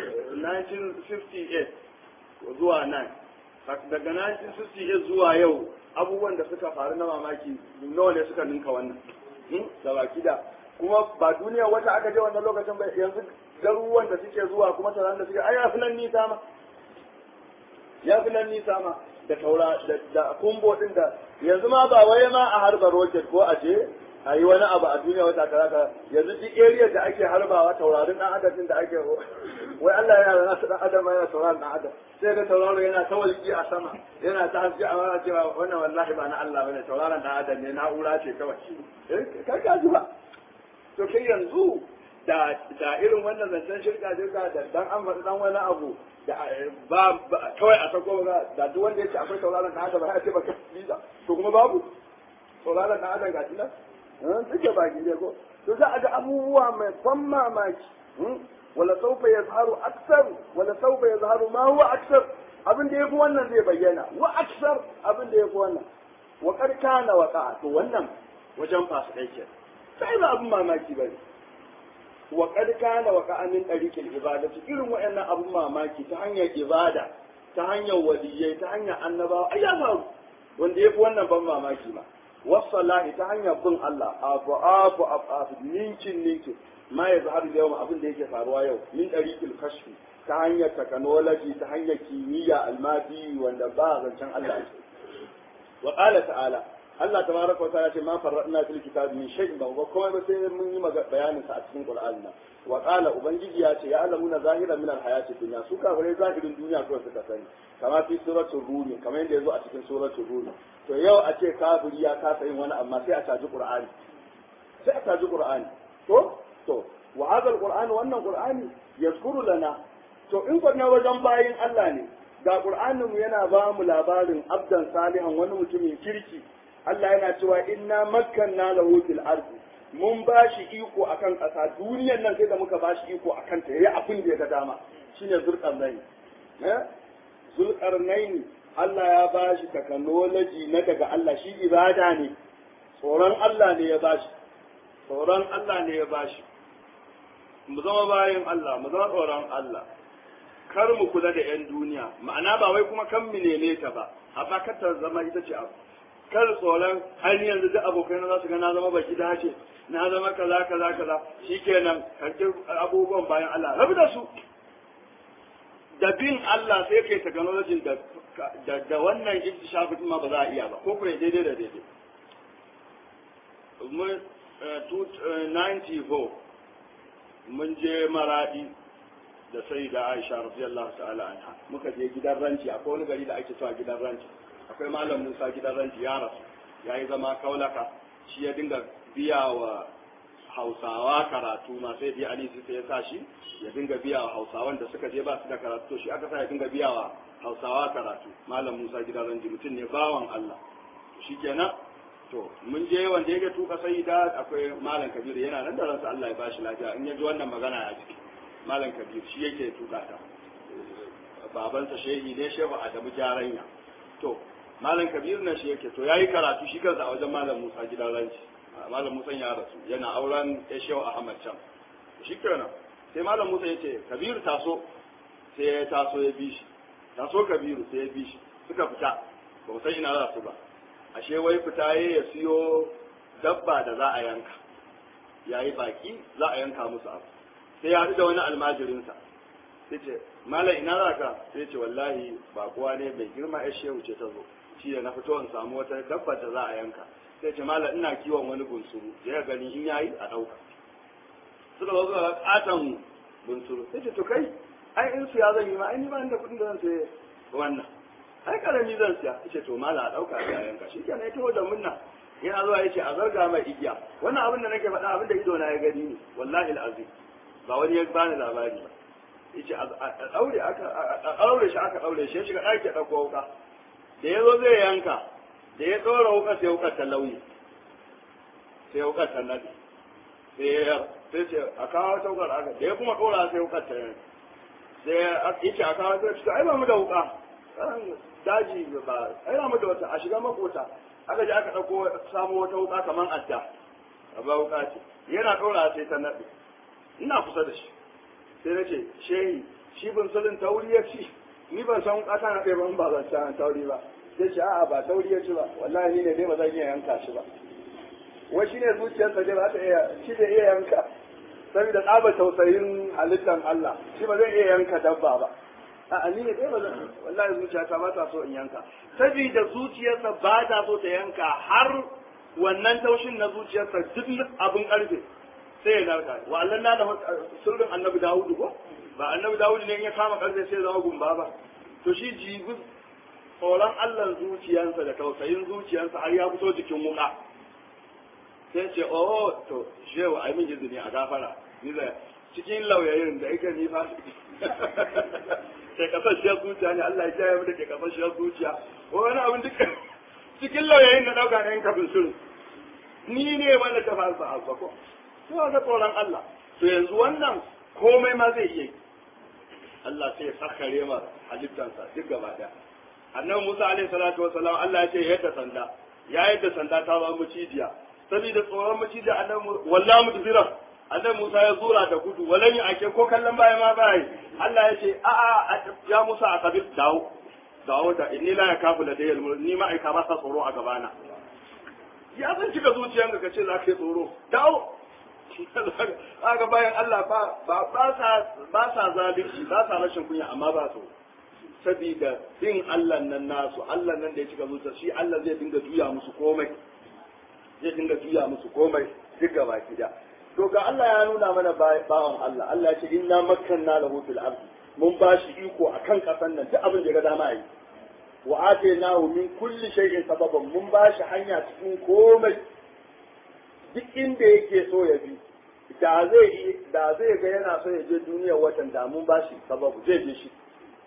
1958 zuwa 9 daga 1968 zuwa yau abubuwan da suka faru na mamaki nawa ne suka ninka wannan da baki da kuma ba duniya wata aka je wannan lokacin ba yanzu garuruwan da suke zuwa kuma tauraron da suke ai ya fi nan nisa ma ya fi nan nisa ma da taura da kumbo din da yanzu ma ba wai ma a harba rocket ko a je a yi wani abu a duniya wata kaza ka yanzu duk area da ake harbawa taurarin dan adam da ake wai Allah yana da nasu dan adam yana tauraron dan adam sai ga tauraro yana ta walki a sama yana ta haske a mana cewa wannan wallahi ba na Allah bane tauraron dan adam ne na'ura ce kawai eh kai ka ji ba to kai yanzu da da irin wannan zancen shirka shirka da dan an faɗi dan wani abu da ba kawai a sako ba da duk wanda ya ce akwai tauraron dan adam ba ya ce ba kai to kuma babu tauraron dan adam ga tilas suke baki ne ko to za a ga abubuwa mai ban mamaki wala saufa yazharu aksar wala saufa yazharu ma huwa aksar abin da yafi wannan zai bayyana wa aksar abin da yafi wannan wa qad kana waqa to wannan wajen fasikai ke sai ba abin mamaki bane wa qad kana waqa min tariqil ibadati irin wayannan abin mamaki ta hanyar ibada ta hanyar waliyai ta hanyar annabawa ai ya faru wanda yafi wannan ban mamaki ma wasalahi ta hanyar bin Allah abu abu abu ninkin ninkin ma ya zahar da yawan abin da yake faruwa yau min ɗariƙil kashfi ta hanyar technology ta hanyar kimiyya almadi wanda ba zancen Allah ce wa qala ta'ala Allah tabaraka wa ta'ala ce ma farradna fil kitab min shay'in ba kuma ba sai mun yi bayanin sa a cikin Qur'ani nan wa qala ubangiji ya ce ya alamuna zahira min al hayati dunya su kafirai zahirin duniya kawai suka sani kama fi suratul rumi kamar yadda yazo a cikin suratul rumi to yau a ce kafiri ya kasa yin wani amma sai a caji qur'ani sai a caji qur'ani to to wa hadha alquran wannan qur'ani yazkuru lana to in ko na wajen bayin Allah ne ga qur'anin mu yana ba mu labarin abdan salihan wani mutumin kirki Allah yana cewa inna makkanna lahu fil ardi mun ba shi iko akan ƙasa duniyar nan sai da muka ba shi iko akan ta yayi abin da ya ga dama shine zulqarnaini eh zulqarnaini Allah ya ba shi technology na daga Allah shi ibada ne tsoron Allah ne ya ba shi tsoron Allah ne ya ba shi mu zama bayan Allah mu zama tsoron Allah kar mu kula da 'yan duniya ma'ana ba wai kuma kan mu neme ta ba amma kar ta zama ita ce abu kar tsoron ainihin yanzu duk abokai na za su ga na zama baki dace na zama kaza kaza kaza shikenan karki abubuwan bayan Allah rabu da su da bin Allah sai kai technology da da, da wannan iktishafi ma ba za a iya ba ko kuma daidai da daidai mun 94 mun je maradi da sai da Aisha radiyallahu ta'ala anha muka je gidan ranci akwai wani gari da ake cewa gidan ranci akwai malam Musa gidan ranci ya rasu yayi zama kaulaka shi ya dinga biya wa Hausawa karatu ma sai bi Ali sai ya sa shi ya dinga biya wa Hausawan da suka je ba su da karatu to shi aka sa ya dinga biya wa Hausawa karatu malam Musa gidan ranci mutum ne bawan Allah to shikenan to mun je wanda ya ga tuka sai da akwai malam Kabiru yana nan da ransa Allah ya bashi lafiya in ya ji wannan magana ya ciki malam kabir shi yake tuka ta babansa shehi ne shehu adamu jaranya to malam kabir na shi yake to yayi karatu shi kansa a wajen malam musa gidan ranci malam musa ya rasu yana auren ya shehu ahmad can shi kenan sai malam musa ya ce kabiru taso sai ya taso ya bi shi taso kabiru sai ya bi shi suka fita ba mu san ina za su ba ashe wai fita ya siyo dabba da za a yanka yayi baki za a yanka musu abu sai ya haɗu da wani almajirinsa sai ce mala ina za ka sai ce wallahi ba kowa ne mai girma ya shehu ce ta zo shi da na fito in samu wata dabba da za a yanka sai ce mala ina kiwon wani bunsuru da ya gani in yayi a ɗauka suka zo suka katon bunsuru sai ce to kai ai in siya zan yi ma ai ni ba da kuɗin da zan saye wannan ai karami zan siya ce to mala a ɗauka a yanka shi kenan ya taho da munna yana zuwa ya ce a zarga mai igiya wannan abin da nake faɗa abin da ido na ya gani ne wallahi al'azim ba wani ya bani labari ba yace a daure aka a daure shi aka daure shi ya shiga ɗaki ɗauko wuka da ya zo zai yanka da ya ɗora wuka sai wukar ta lauyi sai wukar ta nadi sai ya sai ce a kawo ta wukar aka da ya kuma ɗora sai wukar ta yanka sai yace a kawo sai ce ai ba mu da wuka daji ba ai ba mu da wata a shiga makota aka je aka ɗauko samu wata wuka kamar adda ba wuka ce yana ɗora sai ta naɗe ina kusa da shi sai na ce shehi shi bin sulin tauri ya ci ni ban san ƙasa na ɗaya ban ba zan ci tauri ba sai ce a'a ba tauri ya ci ba wallahi ni ne dai ba zan iya yanka shi ba wai shine zuciyarsa ne ba ta iya shi da iya yanka saboda tsaba tausayin halittar Allah shi ba zai iya yanka dabba ba a ni ne dai ba zan wallahi zuciyata ba ta so in yanka saboda zuciyarsa ba ta so ta yanka har wannan taushin na zuciyarsa duk abin karfe sai ya narka wa Allah na da sirrin annabi Dawudu ko ba annabi Dawudu ne in ya kama karfe sai ya zama gumba ba to shi jibi tsoron Allah zuciyarsa da tausayin zuciyarsa har ya fito jikin wuka sai ce oh to shewa ai min izini a gafara ni da cikin lauyayin da yake ni fa ke kasashiyar zuciya ne Allah ya kiyaye mu da ke kasashiyar zuciya ko wani abin duka cikin lauyayin na dauka ne kafin shirin ni ne wanda ta fara sa ko to ga tsoron Allah to yanzu wannan komai ma zai iya Allah sai ya sakare ma halittansa duk gaba daya annabi Musa alaihi salatu wasalam Allah ya ce yadda sanda ya yadda sanda ta ba mucijiya saboda tsoron macijiya annabi wallahi mudbira annabi Musa ya zura da gudu walan yi ake ko kallon baya ma baya Allah ya ce a a ya Musa a kabir dawo dawo da inni la yakafu da dayal ni ma aika ba sa tsoro a gabana ya san cika zuciyanka ka ce za ka yi tsoro dawo kaga bayan Allah ba ba sa ba sa zalunci ba sa rashin kunya amma ba su sabida bin Allah nan nasu Allah nan da ya cika zuciya shi Allah zai dinga juya musu komai zai dinga juya musu komai duk gaba da to ga Allah ya nuna mana bawan Allah Allah ya ce inna makkanna lahu fil ardi mun ba shi iko akan kasan nan duk abin da ya ga dama yi wa atainahu min kulli shay'in sababan mun ba shi hanya cikin komai duk inda yake so ya bi da zai da zai ga yana so ya je duniyar watan da mun ba shi sababu zai je shi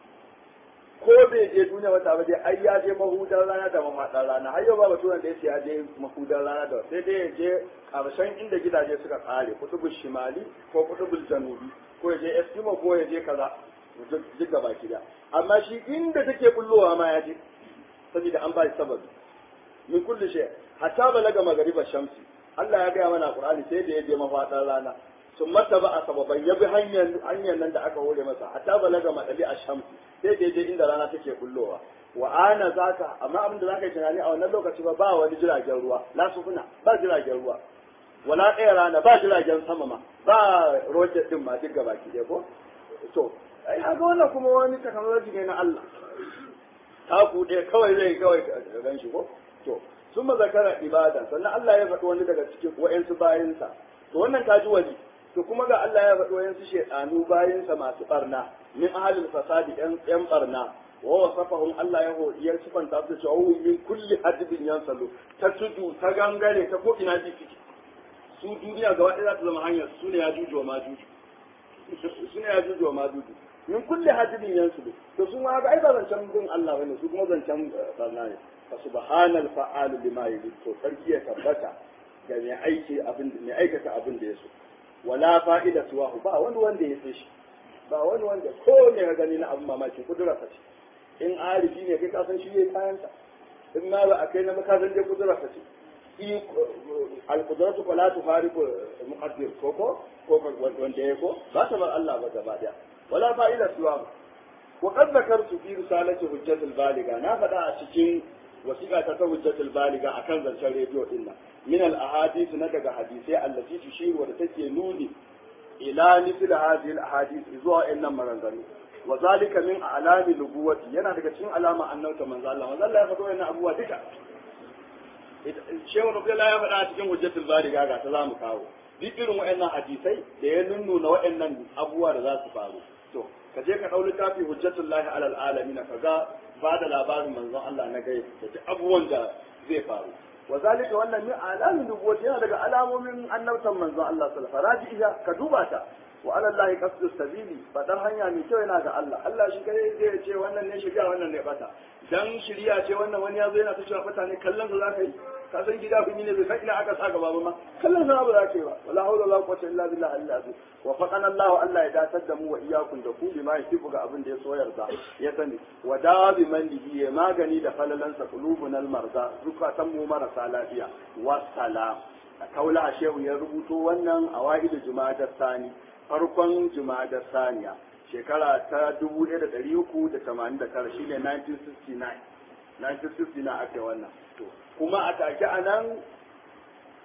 ko bai je duniya wata ba dai ai ya je mahudar rana da mamaɗar rana har yau ba baturan da ya je mahudar rana da sai dai ya je ƙarshen inda gidaje suka kare kutubul shimali ko kutubul janubi ko ya je eskimo ko ya je kaza duk gaba da amma shi inda take bullowa ma ya je saboda an ba shi sababi min kulli shay hatta balaga magariba shamsi Allah ya gaya mana Qur'ani sai da ya je mafaɗar rana sun mata ba a sababan ya bi hanyar nan da aka hore masa hatta balaga madali a shamsi sai da je inda rana take bullowa wa ana zaka amma abin da zaka yi tunani a wannan lokaci ba ba wani jiragen ruwa la sufuna ba jiragen ruwa wala ɗaya rana ba jiragen sama ma ba rocket din ma duk gabaki ɗaya ko to ai haka wannan kuma wani technology ne na Allah taku ɗaya kawai zai kawai ka gan shi ko to sun mazakara ibada sannan Allah ya faɗi wani daga cikin wa'yansu bayansa to wannan ta ji wani to kuma ga Allah ya faɗi wa'yansu shaɗanu bayansa masu ɓarna min ahalin fasadi ƴan ɓarna wa wasafahum Allah ya ya sifanta su cewa hu min kulli hadibin yansalu ta tudu ta gangare ta ko ina ji fiki su duniya gaba ɗaya za ta zama hanyar su ne ya juju wa ma juju su ne ya juju wa ma juju min kulli hadibin yansalu to su ma ga ai ba zancen bin Allah bane su kuma zancen barna ne fa subhanal fa'alu lima yurid to sarki ya tabbata ga mai aiki abin mai aikata abin da ya so wala fa'ida suwahu ba wani wanda ya sai shi ba wani wanda ko ne ga gani na abin mamaki kudurarsa ce in arifi ne kai kasan shi yayi kayansa in ma ba a kai na makasan dai kudurarsa ce i al-qudratu la tufariqu muqaddir ko ko ko wanda ya ko ba ta bar Allah ba gaba daya wala fa'ida suwahu wa qad zakartu fi risalati hujjatul baliga na faɗa a cikin wasiƙa ta ta hujjatul baliga akan zancen rediyo din nan min al ahadith na daga hadisai allati tushiru da take nuni ila mithla hadhihi al ahadith zuwa innan maranganu wa zalika min alami nubuwati yana daga cikin alama annabta manzo Allah manzo Allah ya faɗo wannan abubuwa duka Shehu Nufi ya faɗa a cikin hujjatul baliga ga ta zamu kawo duk irin waɗannan hadisai da ya nunnuna waɗannan abubuwa da za su faru to ka je ka ɗau littafi hujjatullahi alal alamin ka ga ba da labarin manzon Allah na gai da duk abubuwan da zai faru wa zalika wannan min alamin nubuwati yana daga alamomin annabtan manzon Allah sallallahu alaihi wasallam ka duba ta wa ala Allah qasdu sabili fadar hanya mai kyau yana ga Allah Allah shi kai zai ce wannan ne shirya wannan ne bata dan shirya ce wannan wani yazo yana ta cewa fata ne kallon sa zaka yi ka san gida kun yi ne bai san ina aka saka baba ma kallon sa ba za ka yi ba wala hawla wala quwwata illa billah Allah azim wa faqana Allah Allah ya datar da mu wa iyyakum da ku bi ma yafiku ga abin da ya so yarda ya sani wa da bi man dihi ya magani da falalansa qulubunal marza zukatan mu marasa lafiya wassalam kaula shehu ya rubuto wannan awaidu juma'a sani farkon juma'a saniya shekara ta 1389 shine 1969 1969 ake wannan to kuma a take a nan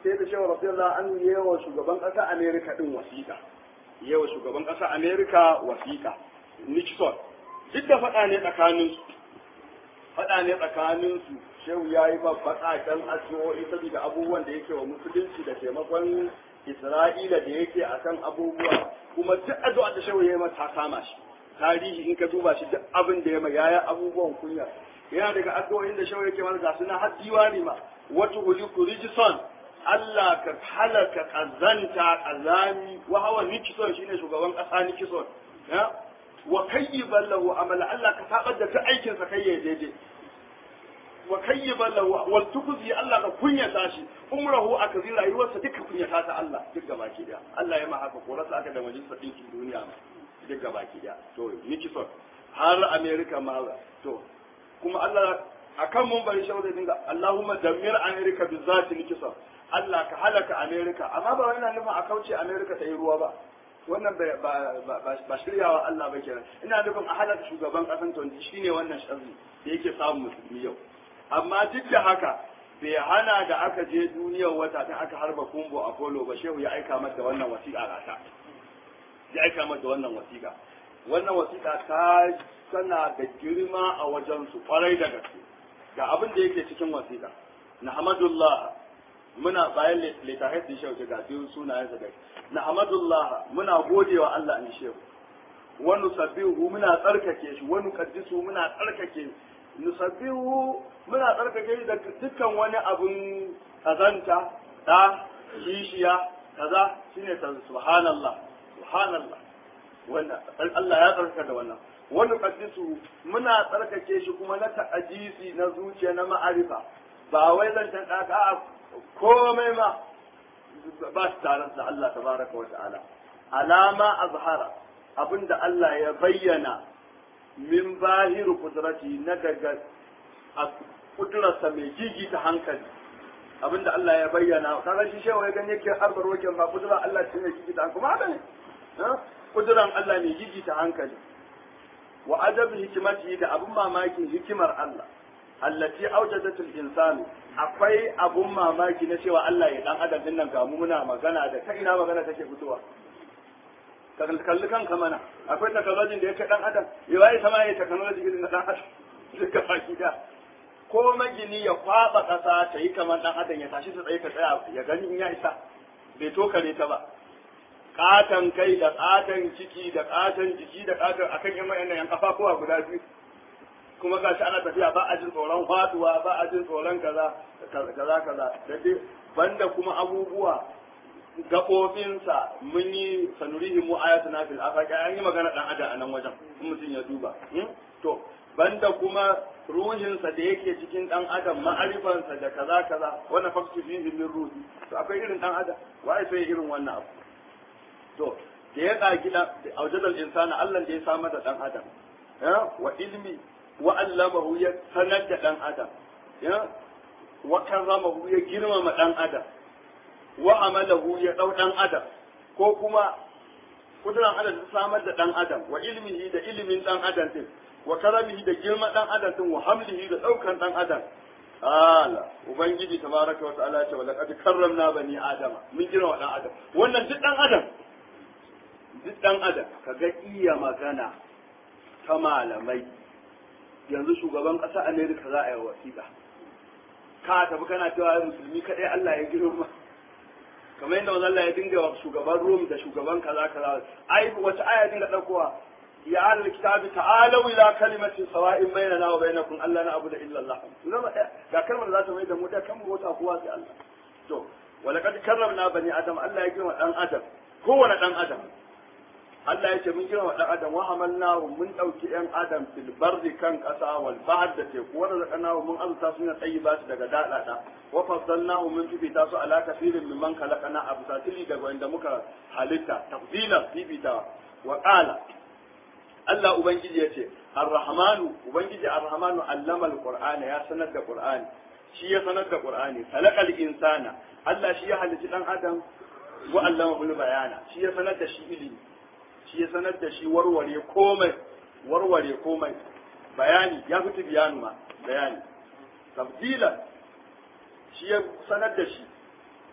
sai da shehu radiyallahu anhu yawa shugaban ƙasa Amerika din wasiƙa yawa shugaban ƙasa Amerika wasiƙa Nixon duk da faɗa ne tsakanin su faɗa ne tsakanin su shehu ya yi baƙaƙen addu'o'i saboda abubuwan da yake wa musulunci da taimakon Isra'ila da yake akan abubuwa kuma duk addu'a da shehu ya yi mata kama shi tarihi in ka duba shi duk abin da ya ma yaya abubuwan kunya yana daga addu'o'in da shehu yake mana ga suna har diwani ma wata huliku rijison Allah ka halaka kazanta kazami wa hawa Nixon shine shugaban kasa Nixon ya wa kayyiban lahu amala Allah ka tabar da ta aikin sa kai ya daidai wa kayyiban lahu wal tukzi Allah ka kunyata shi umrahu aka zira rayuwarsa duka kunyata ta Allah duk gaba ki da Allah ya ma haka ko rasa aka da majalisar dinkin duniya ma duk gaba ki da to Nixon har America ma to kuma Allah akan mun bari shawarar dinga Allahumma dammir America bi zati Nixon Allah ka halaka Amerika amma ba yana nufin a kauce Amerika ta yi ruwa ba wannan ba shiryawa Allah ba kenan ina nufin a halaka shugaban kasan to shine wannan sharri da yake samun musulmi yau amma duk da haka bai hana da aka je duniyar wata ta aka harba kumbo Apollo ba shehu ya aika mata wannan wasiƙa rata ya aika mata wannan wasiƙa wannan wasiƙa ta tana da girma a wajen su kwarai da gaske ga abin da yake cikin wasiƙa nahmadullah muna bayan littafai da shehu ga biyu sunayen sa na hamadullah muna gode wa Allah in shehu wa nusabbihu muna tsarkake shi wa nuqaddisu muna tsarkake nusabbihu muna tsarkake shi da dukkan wani abun kazanta da kishiya kaza shine ta subhanallah subhanallah wanda Allah ya tsarkaka da wannan wa nuqaddisu muna tsarkake shi kuma na ta'ajisi na zuciya na ma'arifa ba wai zan tanka a komai ma ba su tare da Allah tabaraka wa ta'ala alama azhara abinda Allah ya bayyana min bahiru kudrati na daga kudurarsa mai gigi ta hankali abinda Allah ya bayyana kaga shi shewa ya gani yake harbar waken ba kudura Allah ce mai gigi ta hankali kuma haka ne kuduran Allah mai gigi ta hankali wa adabi hikimati da abin mamakin hikimar Allah allati awjadatul insanu akwai abun mamaki na cewa Allah ya dan adam din nan ga mu muna magana da ta ina magana take fitowa ka kalli kanka mana akwai technology da yake dan adam ya wai sama ya technology irin na dan adam duka baki da ko magini ya kwaba kasa ta yi kamar dan adam ya tashi ta tsaye ka tsaya ya gani in ya isa bai tokare ta ba katan kai da katan ciki da katan jiki da katan akan yan mayan yan kafafuwa guda biyu kuma gashi ana tafiya ba a jin tsoron faduwa ba a jin tsoron kaza kaza kaza da dai banda kuma abubuwa gaɓoɓinsa mun yi sanurihi mu ayatuna fil afaqi an yi magana dan adam a nan wajen in mutum ya duba to banda kuma ruhinsa da yake cikin dan adam ma'arifansa da kaza kaza wannan faktu fihi min ruhi to akwai irin dan adam wai sai irin wannan abu to da ya ƙagi da aujadal insana Allah da ya samar da dan adam wa ilmi wa allamahu ya sanar da dan adam ya wa karramahu ya girmama dan adam wa amalahu ya dau dan adam ko kuma kuduran Allah ta samar da dan adam wa ilmihi da ilimin dan adam din wa karamihi da girma dan adam din wa hamlihi da daukan dan adam ala ubangiji tabaraka wa ta'ala ya ce wa laqad karramna bani adama mun girma dan adam wannan duk dan adam duk dan adam kaga iya magana ta malamai yanzu shugaban ƙasa Amerika za a yi wasiƙa ka tafi kana cewa musulmi kaɗai Allah ya girma kamar yadda wanzan Allah ya dinga wa shugaban Rom da shugaban kaza kaza ai wata aya dinga ɗaukowa ya ahlul kitabi ta'alu ila kalimatin sawa'in bainana wa bainakum alla na'budu illa Allah zama ga kalmar da za ta mai da mu da kan mota kowa sai Allah to walaqad karramna bani adam Allah ya girma dan adam kowane dan adam Allah ya ce mun kira wa ɗan adam wa hamalnahu mun ɗauki ɗan adam fil barri kan ƙasa wal bahr da teku wa razaqnahu mun azza su na tayyiba su daga dadada wa faddalnahu mun fifita su ala kafirin mimman khalaqana abu satili daga wanda muka halitta tafdila fifita wa qala Allah ubangiji ya ce ar-rahmanu ubangiji ar-rahmanu allama al-qur'ana ya sanar da qur'ani shi ya sanar da qur'ani khalaqal insana Allah shi ya halitta dan adam wa allama bil bayana shi ya sanar da shi ilimi shi ya sanar da shi warware komai warware komai bayani ya fita biyanu ma bayani tabdila shi ya sanar da shi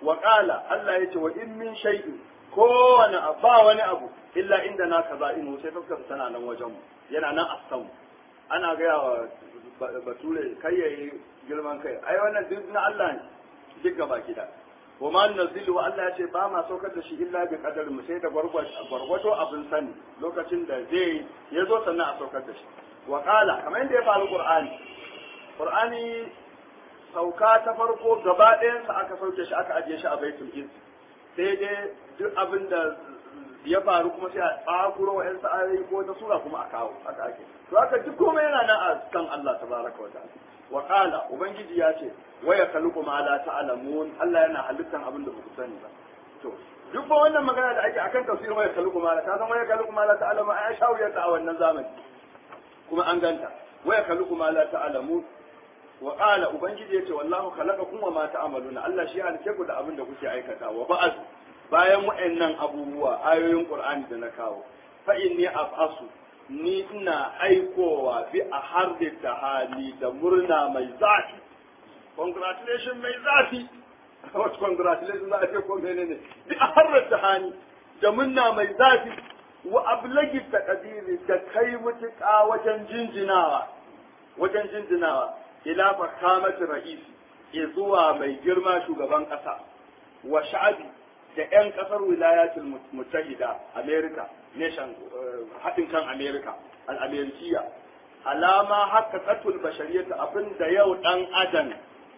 wa qala Allah yace wa in min shay'in kowane ba wani abu illa inda na kaza inu sai fuskar tana nan wajen mu yana nan a samu ana gaya wa bature kai yayi girman kai ai wannan duk na Allah ne duk gaba gida wa ma nazilu Allah ya ce ba ma saukar da shi illa bi qadar mu sai da gwargwato abin sani lokacin da zai ya zo sannan a saukar da shi wa qala kamar yadda ya faru qur'ani qur'ani sauka ta farko gaba ɗayan sa aka sauke shi aka ajiye shi a baitul izz sai dai duk abin da ya faru kuma sai a tsakuro wa 'yan sa'ayi ko ta sura kuma a kawo haka ake to haka duk komai yana nan a kan Allah tabaraka wa ta'ala wa qala ubangiji ya ce wa ya khaluqu ma la ta'lamun Allah yana halittan abin da ba ku sani ba to duk ba wannan magana da ake akan tafsirin wa ya khaluqu ma la ta san wa ya khaluqu ma la ta'lamun ai shawiyar ta a wannan zamani kuma an ganta wa ya khaluqu ma la ta'lamun wa qala ubangiji ya ce wallahu khalaqakum wa ma ta'maluna Allah shi halice ku da abin da kuke aikata wa ba'd bayan wa'annan abubuwa ayoyin Qur'ani da na kawo fa inni af'asu ni ina aikowa bi a harbe ta hali da murna mai zafi congratulation mai zafi what congratulation za a ce ko menene bi a harbe ta hali da murna mai zafi wa ablagi taqdiri da kai mutuƙa wajen jinjinawa wajen jinjinawa ila fakamati ra'isi ya zuwa mai girma shugaban ƙasa wa sha'abi da 'yan kasar wilayatul mutahida america nation haɗin kan america al'amerikiya alama haka katul bashariyata abin da yau ɗan adam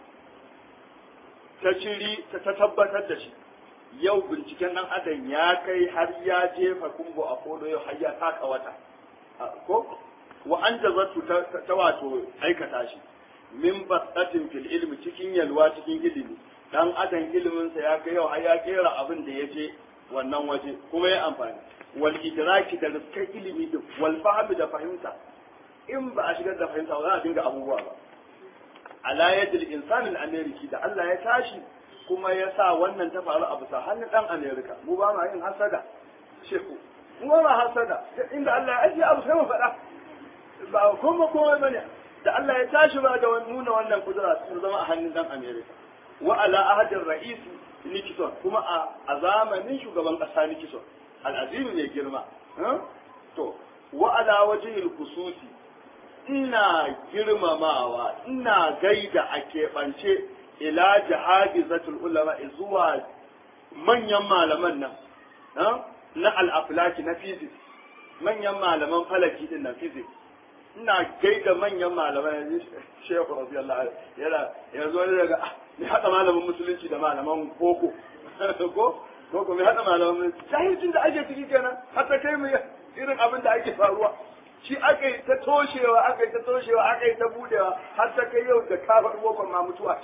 ta ciri ta tabbatar da shi yau binciken ɗan adam ya kai har ya jefa kumbo a kodo yau har ya taka wata ko wa an jazatu ta wato aikata shi min basatin fil ilmi cikin yalwa cikin ilimi dan adam iliminsa ya kai yau har ya kera abin da ya je wannan waje kuma ya amfani wal idraki da rizkai ilimi da wal fahmi da fahimta in ba a shigar da fahimta ba za a dinga abubuwa ba ala yadil insan al ameriki da Allah ya tashi kuma ya sa wannan ta faru a bisa hannun dan amerika mu ba ma yin hasada sheku mu ba ma hasada inda Allah ya ajiye abu sai mu faɗa ba kuma komai bane da Allah ya tashi ba da nuna wannan kudura sun zama a hannun dan amerika wa ala ahadin ra'isi Nixon kuma a zamanin shugaban kasa Nixon al'azimi ne girma to wa ala wajhil khususi ina girmamawa ina gaida a keɓance ila jihadizatul ulama zuwa manyan malaman nan na al'aflaki na physics manyan malaman falaki din na physics ina gaida manyan malaman shehu radiyallahu anhu yana yanzu wani daga mai haɗa malamin musulunci da malaman boko ko ko mai haɗa malaman jahilcin da ake ciki kenan har ta kai mu irin abin da ake faruwa shi aka yi ta toshewa aka yi ta toshewa aka yi ta budewa har ta kai yau da kafar bokon ma mutuwa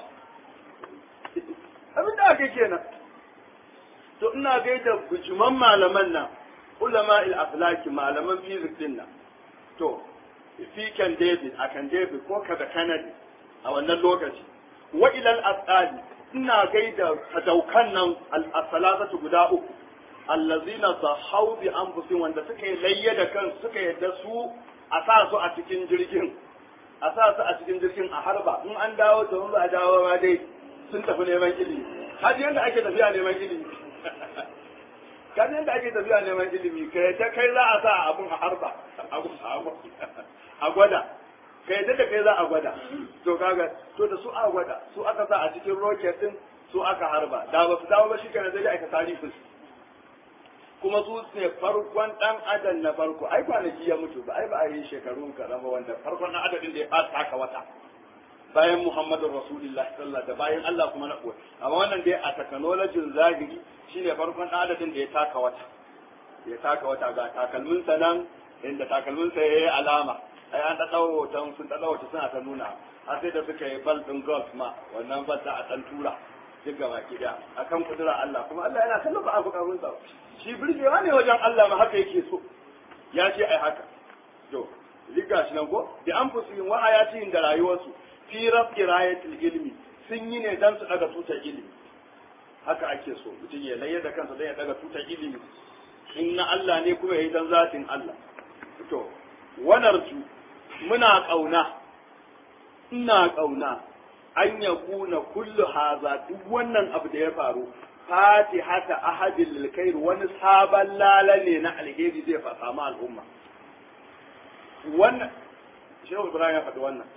abin da aka kenan to ina gaida bujuman malaman nan ulama il aflaki malaman fizik din nan to fi kan david a kan david ko kada kanadi a wannan lokaci wa ilal asali ina gaida sadaukan nan al-salasatu guda uku allazina sahau bi anfusihim wanda suka yi layya da kansu suka yadda su a sa su a cikin jirgin a sa su a cikin jirgin a harba in an dawo to in ba a dawo ma dai sun tafi neman ilimi har yanda ake tafiya neman ilimi kan yanda ake tafiya neman ilimi ka yadda kai za a sa abun a harba a gwada ka yadda da kai za a gwada to kaga to da su a gwada su aka sa a cikin rocket din su aka harba da ba su dawo ba shi kenan zai aka tarihi kuma su ne farkon dan adam na farko ai kwanaki ya mutu ba ai ba a yi shekaru karama wanda farkon dan adadin da ya fara taka wata bayan Muhammadu Rasulullah sallallahu da bayan Allah kuma na kuwa amma wannan dai a technology zahiri shine farkon dan adadin da ya taka wata ya taka wata ga takalmin sa nan inda takalmin sa yayi alama ai an dawo hoton sun dawo hoton suna ta nuna har sai da suka yi bal din golf ma wannan bal da a dan tura duk gaba ki da akan kudura Allah kuma Allah yana kallon ba abu karun sa shi birgewa ne wajen Allah ma haka yake so ya ce ai haka to liga shi nan ko da an fusu wa ayatin da rayuwarsu fi rafi rayatul ilmi sun yi ne dan su daga tutar ilimi haka ake so mutum ya layar da kansa dan ya daga tutar ilimi in na Allah ne kuma ya yi dan zatin Allah to wanarju muna kauna ina kauna an yakuna kullu haza duk wannan abu da ya faru fatihata ahadil lil khair wani sabon lala ne na alheri zai fa samu al'umma wannan shehu ibrahim ya faɗi wannan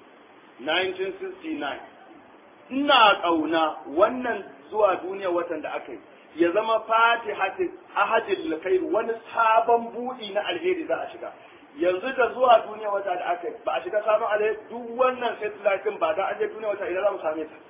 1969 ina ƙauna wannan zuwa duniya watan da aka yi ya zama fatihatin ahadin lakair wani sabon buɗi na alheri za a shiga yanzu da zuwa duniya wata da aka yi ba a shiga sabon alheri duk wannan satellite ba da an je duniya wata idan za mu same ta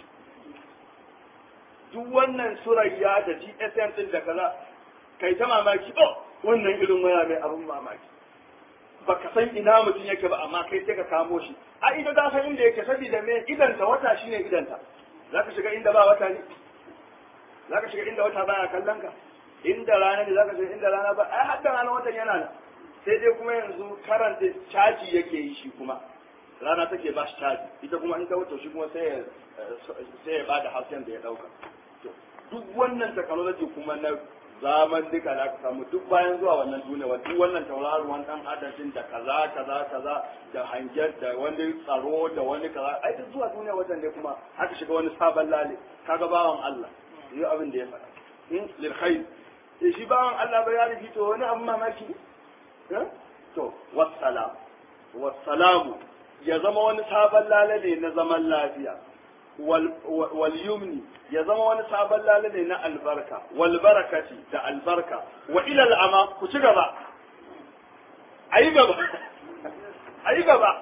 duk wannan surayya da gsm din da kaza kai ta mamaki oh wannan irin waya mai abin mamaki baka san ina mutum yake ba amma kai sai ka kamo shi a ita ta san inda yake saboda me idanta wata shine idanta zaka shiga inda ba wata ne zaka shiga inda wata baya kallon ka inda rana ne zaka shiga inda rana ba ai hadda rana watan yana nan sai dai kuma yanzu karanta caji yake yi shi kuma rana take ba shi caji ita kuma in ta wuce shi kuma sai ya sai ya bada hasken da ya dauka duk wannan technology kuma na zaman duka da aka samu duk bayan zuwa wannan duniya wa duk wannan tauraruwan dan adadin da kaza kaza kaza da hangen da wani tsaro da wani kaza ai duk zuwa duniya wajen ne kuma aka shiga wani sabon lale kaga bawan Allah yi abin da ya faɗa in lil khair eh shi bawan Allah bai ya rufi to wani abin mamaki eh to wassalam wassalamu ya zama wani sabon lale ne na zaman lafiya wal yumni ya zama wani sabon lalane na albarka wal barakati da albarka wa ila al'ama ku ci gaba ayi gaba ayi gaba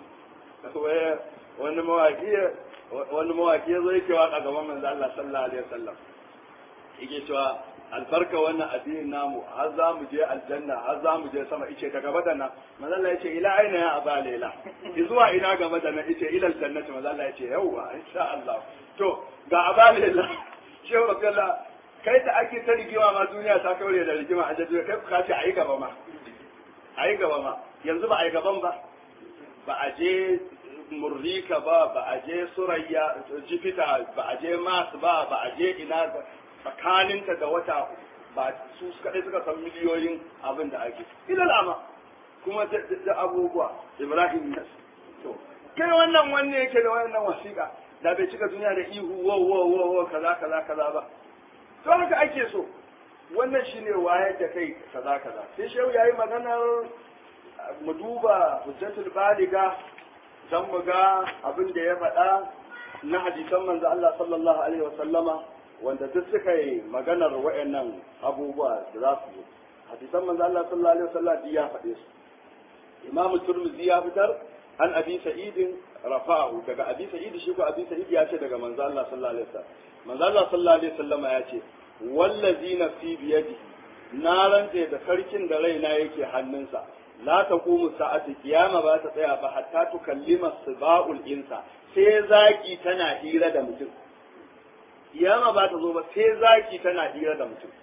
wani mawaki wani mawaki ya zo yake waka gaban manzo Allah sallallahu alaihi wasallam yake cewa albarka wannan addinin namu har za mu je aljanna har za mu je sama ice ta gaba da nan manzo Allah yace ila aina ya aba lela zuwa ina gaba da nan ice ila aljannati manzo Allah yace yawwa insha Allah to ga aba lela shehu Abdullah kai da ake ta rigima ma duniya ta kaure da rigima a jaddu kai ka ce ayi gaba ma ayi gaba ma yanzu ba ayi gaban ba ba a je murrika ba ba a je surayya jifita ba a je mas ba ba a je ina tsakaninta da wata ba su kaɗai suka san miliyoyin abin da ake ilal ama kuma da abubuwa ibrahim yas to kai wannan wanne yake da wannan wasiƙa da bai cika duniya da ihu wo wo wo wo kaza kaza kaza ba to haka ake so wannan shine wayar da kai kaza kaza sai shehu yayi maganar mu duba hujjatul baliga dan mu ga abin da ya faɗa na hadisan manzo Allah sallallahu alaihi wa sallama wanda duk suka yi maganar wa'annan abubuwa da za su zo hadisan manzo Allah sallallahu alaihi wasallam ya faɗe su Imam Turmizi ya fitar an Abi Sa'id rafa'ahu daga Abi Sa'id shi ko Abi Sa'id ya ce daga manzo Allah sallallahu alaihi wasallam manzo Allah sallallahu alaihi wasallam ya ce wallazi nafsi biyadihi na rantse da sarkin da raina yake hannunsa la taqumu sa'atu kiyama ba ta tsaya ba hatta tukallima siba'ul insa sai zaki tana hira da mutum kiyama ba ta zo ba sai zaki tana hira da mutum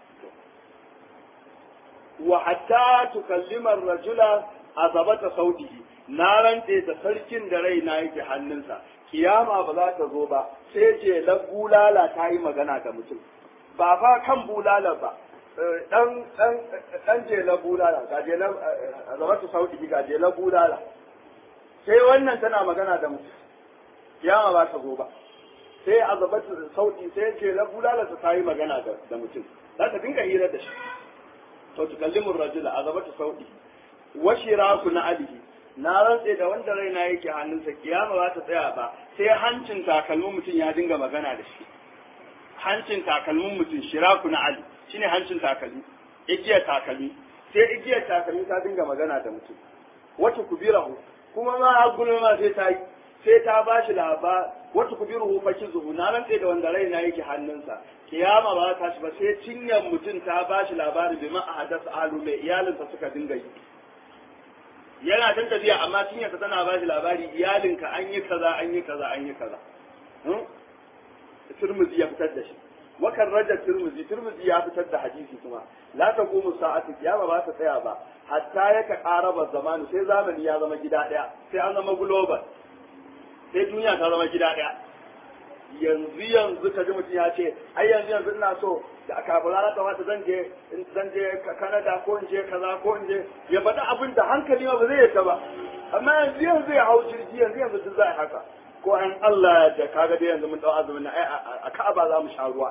wa hatta tukallima rajula azabata sautihi na rantse da sarkin da raina yake hannunsa kiyama ba za ta zo ba sai je la bulala ta yi magana da mutum ba fa kan bulala ba dan dan dan je la bulala ga je la azabata sautihi ga je la bulala sai wannan tana magana da mutum kiyama ba ta zo ba sai azabatu sauti sai ce la bulala ta yi magana da mutum za ta dinga hira da shi to tukallimu rajula azabatu sauti wa shiraku na alihi na rantse da wanda raina yake hannunsa kiyama ba ta tsaya ba sai hancin takalmin mutum ya dinga magana da shi hancin takalmin mutum shiraku na ali shine hancin takalmi igiyar takalmi sai igiyar takalmi ta dinga magana da mutum wata kubirahu kuma ma har ma sai ta yi sai ta ba shi labar wata kubiruhu fa kizuhu na rantse da wanda raina yake hannunsa kiyama ba ta shi ba sai cinyar mutum ta ba shi labari bi ma ahadas alu mai iyalinsa suka dinga yi yana tan tafiya amma cinyarsa tana ba shi labari iyalinka an yi kaza an yi kaza an yi kaza Tirmidhi ya fitar da shi wakan raja Tirmidhi Tirmidhi ya fitar da hadisi kuma la taqumu sa'atu kiyama ba ta tsaya ba hatta yaka qaraba zamanu sai zamani ya zama gida daya sai an zama global sai duniya ta zama gida ɗaya yanzu yanzu ka ji mutum ya ce ai yanzu yanzu ina so da aka abu rana ta wata zan je zan je Canada ko in je kaza ko in je ya faɗi abin da hankali ma ba zai yadda ba amma yanzu yanzu ya hau jirgi yanzu yanzu duk za a haka ko an Allah da kaga dai yanzu mun dau azumin nan ai a Ka'aba za mu sha ruwa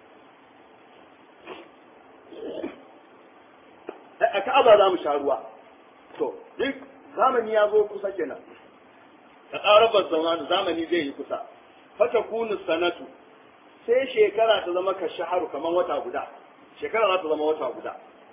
a Ka'aba za mu sha ruwa to duk zamani ya zo kusa kenan ta ƙarabar zamani zamani zai yi kusa fata kunu sanatu sai shekara ta zama ka shaharu kamar wata guda shekara za ta zama wata guda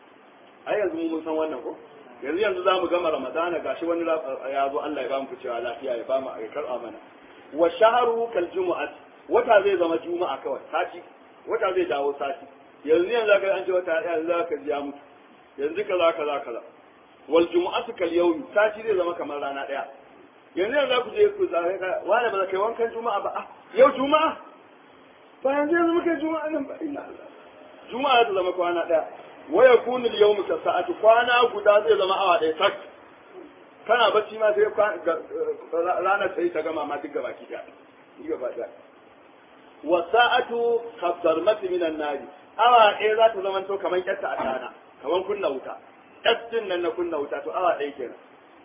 ai yanzu mun san wannan ko yanzu yanzu za mu gama ramadana gashi wani ya zo Allah ya ba mu cewa lafiya ya ba mu ya karɓa mana wa shaharu kal jumu'at wata zai zama juma'a kawai sati wata zai dawo sati yanzu yanzu zaka an ce wata yanzu zaka ji ya mutu yanzu kaza kaza kaza wal jumu'atu kal yawmi sati zai zama kamar rana daya yanzu yanzu za ku je ku zare ka wani ba za ka yi wankan juma'a ba ah yau juma'a ba yanzu yanzu muka juma'a nan ba ina juma'a ta zama kwana daya waya kunu yawmu ka sa'atu kwana guda zai zama awa daya tak kana bacci ma sai ranar sai ta gama ma duk gaba ki da gaba da wa sa'atu kabdarmati minan nari awa ɗaya za ta zama to kamar kyatta a tana kamar kunna wuta kyattin nan na kunna wuta to awa ɗaya kenan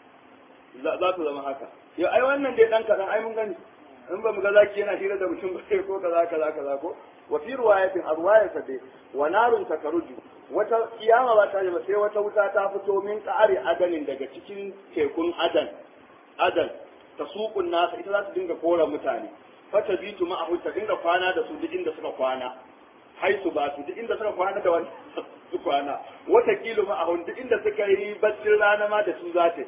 za ta zama haka yau ai wannan dai dan kaɗan ai mun gani in ba mu ga zaki yana hira da mutum ba sai ko kaza kaza kaza ko wa fi riwayatin a riwayarsa dai wa narun takaruju wata kiyama ba ta yi ba sai wata wuta ta fito min ƙari adanin daga cikin tekun adan adan ta suƙun nasa ita za ta dinga kora mutane fata bitu ma'ahu ta dinga kwana da su duk inda suka kwana haisu ba su duk inda suka kwana da wani su kwana wata kilo ma'ahu duk inda suka yi baccin rana ma da su za ta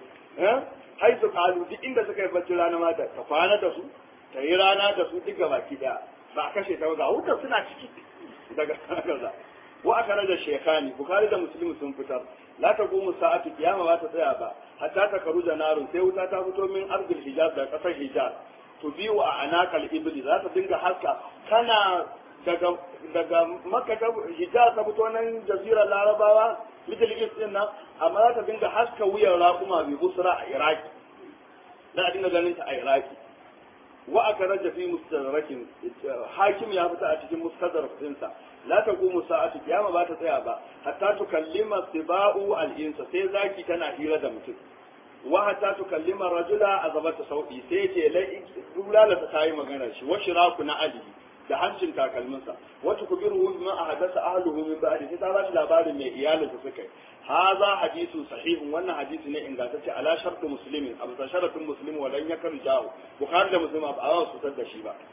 haisu kalu duk inda suka yi baccin rana ma da ta kwana da su ta yi rana da su duk gabaki daya ba a kashe ta ga wutar suna ciki daga kaza wa aka rada shekani bukari da muslim sun fitar la ta gumu sa'atu kiyama ba ta tsaya ba hatta ta karu da narun sai wuta ta fito min arzul hijaz da kasar hijaz to biyu a anakal ibli za ta dinga haska kana daga daga makka ta hijaz ta fito nan jazirar larabawa middle east din nan amma za ta dinga haska wuyan raƙuma bi busra a iraki za a dinga ganin ta a iraki wa aka raja fi mustadrakin hakim ya fita a cikin mustadrak dinsa la taqumu sa'atu kiyama ba ta tsaya ba hatta tukallima sibau al-insa sai zaki tana hira da mutum wa hatta tukallima rajula azabata sauki sai ce lai dulala ta tayi magana shi wa shiraku na ali da hancin takalminsa wata kubiru bima ahadasa ahluhu min ba'di sai ta ba shi labarin mai iyalinsa suka yi hadha hadithu sahihun wannan hadisi ne ingantacce ala shartu muslimin abu ta sharatun muslim wa lan yakun jahu bukhari da muslim ba a su da shi ba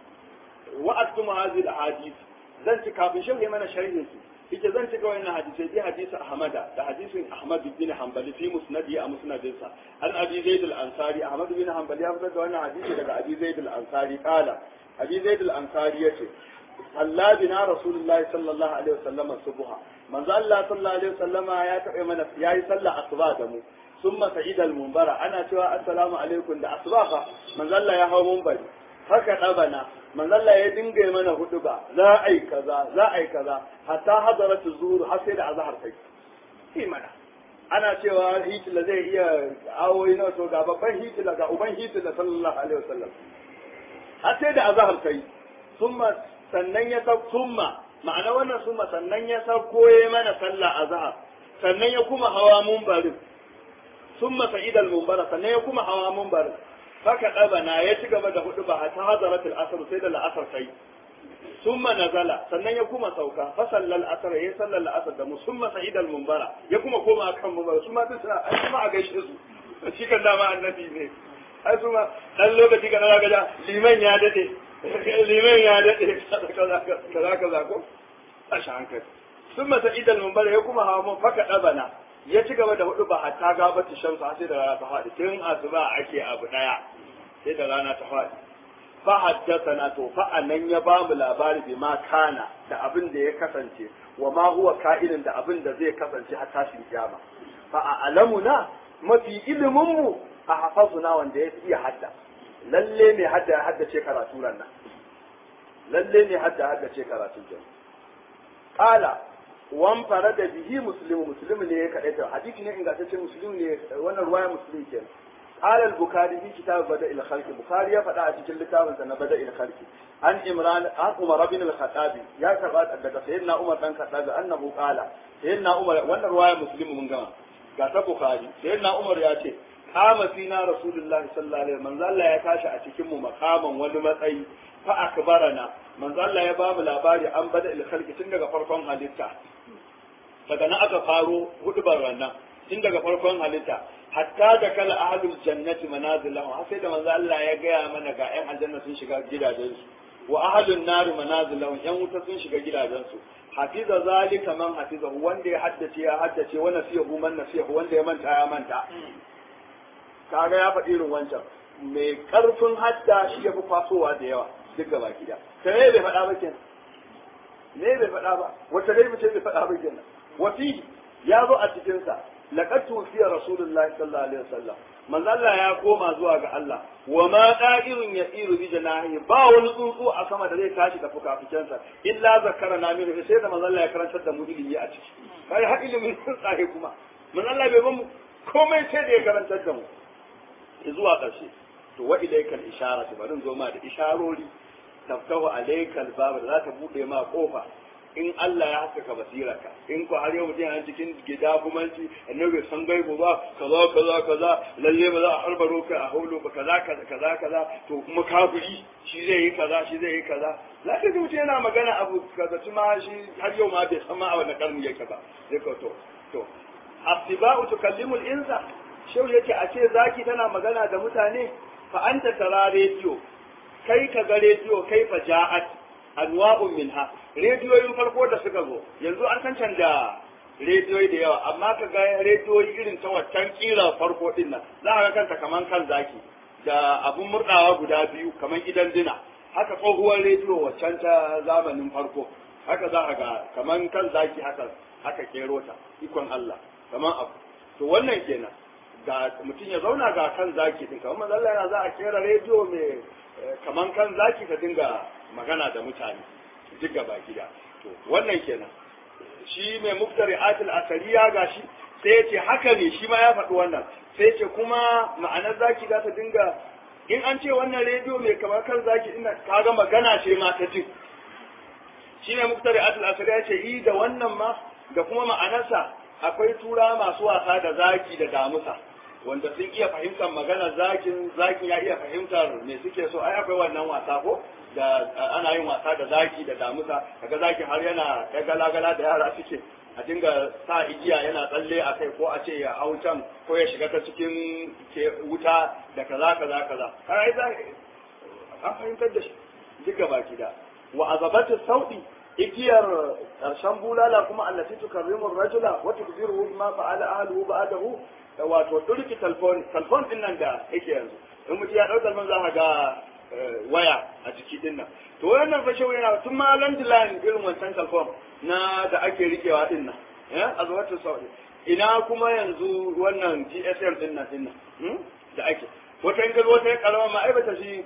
wa aktumu hadhihi alahadith zan ci kafin shi mana sharhin su yake zan ci ga wannan hadisi bi hadisi ahmada da hadisin ahmad bin hanbali fi musnadi a musnadinsa an abi zaid al-ansari ahmad bin hanbali ya fitar da wannan hadisi daga abi zaid al-ansari kala abi zaid al-ansari yace Allah bina rasulullahi sallallahu alaihi wasallam subha manzo Allah sallallahu alaihi wasallama ya taɓa mana yayi sallah asuba da mu summa sa'id al-munbara ana cewa assalamu alaikum da asuba fa manzo Allah ya hawo munbari haka dabana manzo Allah ya dinga mana huduba za a yi kaza za a yi kaza hatta hadarat zuhur har sai da azhar kai shi mana ana cewa hitila zai iya awoyi na to ga babban hitila ga uban hitila sallallahu alaihi wasallam har sai da azhar kai summa sannan ya sau summa ma'ana wannan summa sannan ya sauko ya mana sallah azhar sannan ya kuma hawa munbarin summa sa'idal munbara sannan ya kuma hawa munbarin haka ɗabana ya ci gaba da hudu ba ta hazaratul asr sai da la'asar sai summa nazala sannan ya kuma sauka fa sallal asr ya sallal asr da musumma sa'idal munbara ya kuma koma kan munbara su ma duk suna ai kuma a gaishe su shi kan dama annabi ne ai su ma dan lokaci kana zaka ga liman ya dade liman ya dade kaza kaza kaza ko a hankali summa sa'idal munbara ya kuma hawa mun faka ɗabana ya ci gaba da hudu ba hatta gabata shamsu sai da rana ta faɗi tun asuba ake abu daya sai da rana ta faɗi fa haddathana to fa anan ya ba mu labari bi ma kana da abin da ya kasance wa ma huwa ka'inin da abin da zai kasance har tashin kiyama fa a alamuna mafi ilimin mu a hafazuna wanda ya iya hadda lalle ne hadda ya haddace karatu nan lalle ne hadda haddace karatu jan qala wan fara da bihi muslimu muslimu ne ya kaɗai ta hadisi ne ingantacce muslimu ne wannan ruwaya muslim ke قال البخاري في كتاب بدء الخلق البخاري ya faɗa a cikin littafin sa na bada الخلق an imran an umar bin al-khattab ya karba daga sayyidina umar dan khattab annahu qala sayyidina umar wannan ruwaya muslim mun gama ga ta bukhari sayyidina umar ya ce kama fina rasulullahi sallallahu alaihi manzo Allah ya tashi a cikin mu makaman wani matsayi fa akbarana manzo Allah ya bamu labari an bada il khalqi tun daga farkon halitta daga nan aka faro hudubar wannan tun daga farkon halitta hatta da kala ahlul jannati manazilahum har sai da manzo Allah ya gaya mana ga ƴan aljanna sun shiga gidajensu wa ahlun nari manazilahum ƴan wuta sun shiga gidajensu hafiza zalika man hafiza wanda ya haddace ya haddace wa nasiyahu man nasiyahu wanda ya manta ya manta kaga ya faɗi irin wancan mai karfin hadda shi ya fi kwasowa da yawa duk gaba gida ta ne bai faɗa ba kenan ne bai faɗa ba wata dai mace bai faɗa ba kenan wasi ya zo a cikinsa laqad tufiya rasulullahi sallallahu alaihi wasallam manzo Allah ya koma zuwa ga Allah wa ma da'irun yasiru bi janahi ba wani tsuntsu a sama da zai tashi da fukafukensa illa zakara na min sai da manzo Allah ya karantar da mu ilimi a ciki kai har ilimin tsuntsaye kuma manzo Allah bai bamu komai sai da ya karantar da mu zuwa ƙarshe to wa ilaikal isharatu bari zo ma da isharori taftahu alaikal bab da za ta bude ma kofa in Allah ya haskaka basirarka in ko har yau mutum yana cikin gida gumanci annabi san gaibo ba kaza kaza kaza lalle ba za a harbaro ka a haulo ba kaza kaza kaza kaza to kuma kafiri shi zai yi kaza shi zai yi kaza za ka ji mutum yana magana abu kaza tuma shi har yau ma bai san ma a wani karni yake ba zai ka to to asiba'u tukallimu al-insa shau yake a ce zaki tana magana da mutane fa anta tara rediyo kai ka ga rediyo kai fa ja'at anwa'un minha rediyoyin farko da suka zo yanzu an san canja rediyoyi da yawa amma ka ga rediyoyi irin ta waccan kira farko din nan za ka ga kanta kaman kan zaki da abun murdawa guda biyu kaman gidan dina haka tsohuwar rediyo waccan ta zamanin farko haka za ka ga kaman kan zaki haka haka kero ta ikon Allah kaman abu to wannan kenan ga mutum ya zauna ga kan zaki din kamar manzo Allah yana za a kera rediyo mai kaman kan zaki ka dinga magana da mutane duk gaba gida to wannan kenan shi mai muftari atil asariya gashi sai ya ce haka ne shi ma ya faɗi wannan sai ya ce kuma ma'anar zaki za ta dinga in an ce wannan rediyo mai kamar kan zaki ina kaga magana ce ma ta jin shi mai muftari atil asariya ya ce yi da wannan ma da kuma ma'anarsa akwai tura masu wasa da zaki da damusa wanda sun iya fahimtar magana zakin zakin ya iya fahimtar me suke so ai akwai wannan wasa ko da ana yin wasa da zaki da damusa kaga zaki har yana ya galagala da yara suke a dinga sa igiya yana tsalle a kai ko a ce ya hau can ko ya shiga ta cikin wuta da kaza kaza kaza har ai za an fahimtar da shi duka baki da wa azabatu saudi igiyar ƙarshen bulala kuma allati tukarrimu rajula wa tukziruhu ma fa'ala ahluhu ba'dahu wato durki telefon telefon din nan da yake yanzu in mutum ya ɗau telefon za ka ga waya a jiki din nan to wannan fashe yana tun ma landline irin wancan telefon na da ake rikewa din nan ya azwatu saudi ina kuma yanzu wannan GSM din nan din nan da ake wata in wata karama ma ai bata shi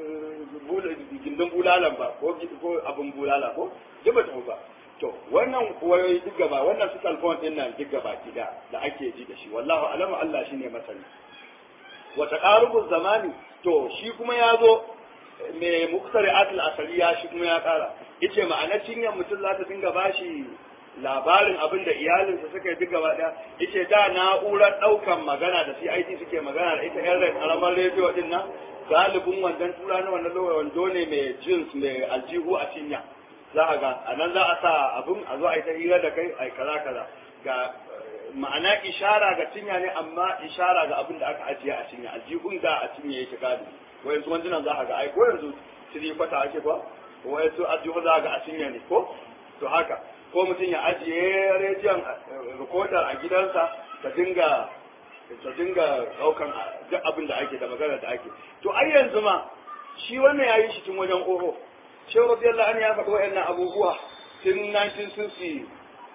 gindin bulalan ba ko ko abun bulala ko duk bata ba to wannan wayoyi duk gaba wannan su telefon din nan duk gaba gida da ake ji da shi wallahu alamu Allah shine masani wa taqarubu zamani to shi kuma ya zo mai muktari'atul asaliya shi kuma ya kara yace ma'anar cinyar mutum za ta dinga bashi labarin abin da iyalinsa suka yi duk gaba daya yace da na'urar daukan magana da CIT suke magana da ita yan karamar rediyo din nan galibin wandan tura na wannan lokacin wando ne mai jeans mai aljihu a cinya za a ga a nan za a sa abin a zo a yi ta hira da kai a kaza kaza ga ma'ana ishara ga cinya ne amma ishara ga abin da aka ajiye a cinya aljihun da a cinya yake gadi ko yanzu wandunan za a ga ai ko yanzu tiri kwata ake ba ko yanzu aljihun za a ga a cinya ne ko to haka ko mutum ya ajiye rediyon rikodar a gidansa ta dinga ta dinga daukan duk abin da ake da magana da ake to ai yanzu ma shi wannan yayi shi tun wajen oho shehu radiyallahu anhu ya faɗi wa'annan abubuwa tun 1960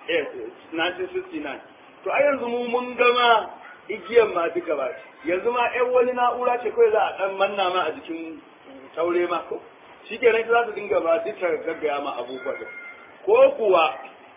1969 to ai yanzu mu mun gama igiyar ma duka ba yanzu ma ɗan wani na'ura ce kawai za a ɗan manna ma a jikin taure ma ko shi ke nan za su dinga ba duka gaggaya ma abubuwa da ko kuwa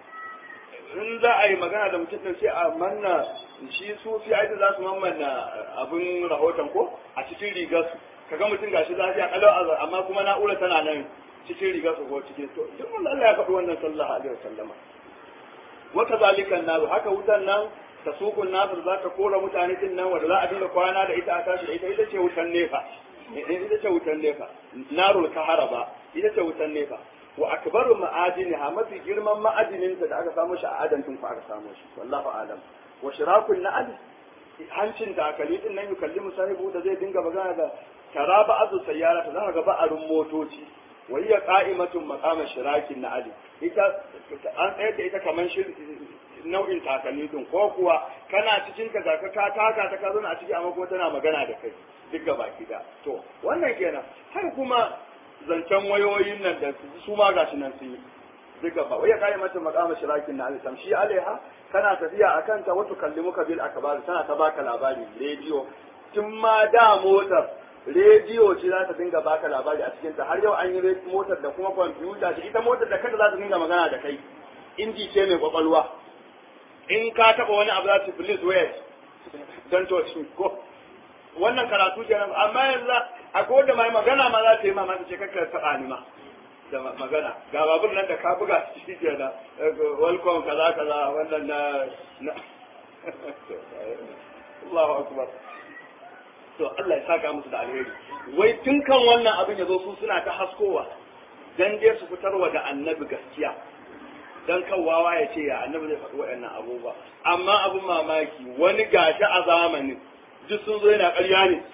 in za a yi magana da mutum ɗin sai a manna shi su fi aiki za su mammanna abin rahoton ko a cikin rigar su kaga mutum gashi lafiya kalau amma kuma na'ura tana nan cikin rigar su ko cikin to duk mun Allah ya faɗi wannan sallallahu alaihi wasallama wata zalikan naru haka wutan nan ta sukun nasir za ta kora mutane din nan wanda za a dinga kwana da ita a tashi da ita ita ce wutan nefa ita ce wutan nefa narul kaharaba ita ce wutan nefa wa akbaru ma'adiniha mafi girman ma'adininta da aka samu shi a adantin ku aka samu shi wallahu alam wa shirakun na'al hancin takali din nan yukallimu sahibu da zai dinga magana da tara ba'azu sayyara ta zaka ga ba'arun motoci wa hiya qa'imatun maqama shirakin na'al ita an tsayar da ita kaman nau'in takalmi din ko kuwa kana cikin ka zaka ka taka ta ka zo a ciki amma kuma tana magana da kai duk gaba da to wannan kenan har kuma zancen wayoyin nan da su ma gashi nan sun yi duk gaba wai ya kai mata maqama shirakin na alisam shi alaiha kana tafiya akan ta wato kallimuka bil akbar tana ta baka labari rediyo tun ma da motar rediyo ce za ta dinga baka labari a cikin ta har yau an yi motar da kuma kwamfuta ce ita motar da kanta za ta dinga magana da kai inji ce mai kwakwalwa in ka taba wani abu za ta please wait don to ko wannan karatu kenan amma yanzu akwai wanda mai magana ma za ta yi mamaki ce kakka taɓa ni ma da magana ga babur nan da ka buga shi ke da welcome kaza kaza wannan na Allahu akbar to Allah ya saka musu da alheri wai tun kan wannan abin ya zo su suna ta haskowa dan dai su fitarwa da annabi gaskiya dan kan wawa ya ce ya annabi zai faɗi waɗannan abubuwa amma abin mamaki wani gashi a zamanin duk sun zo yana ƙarya ne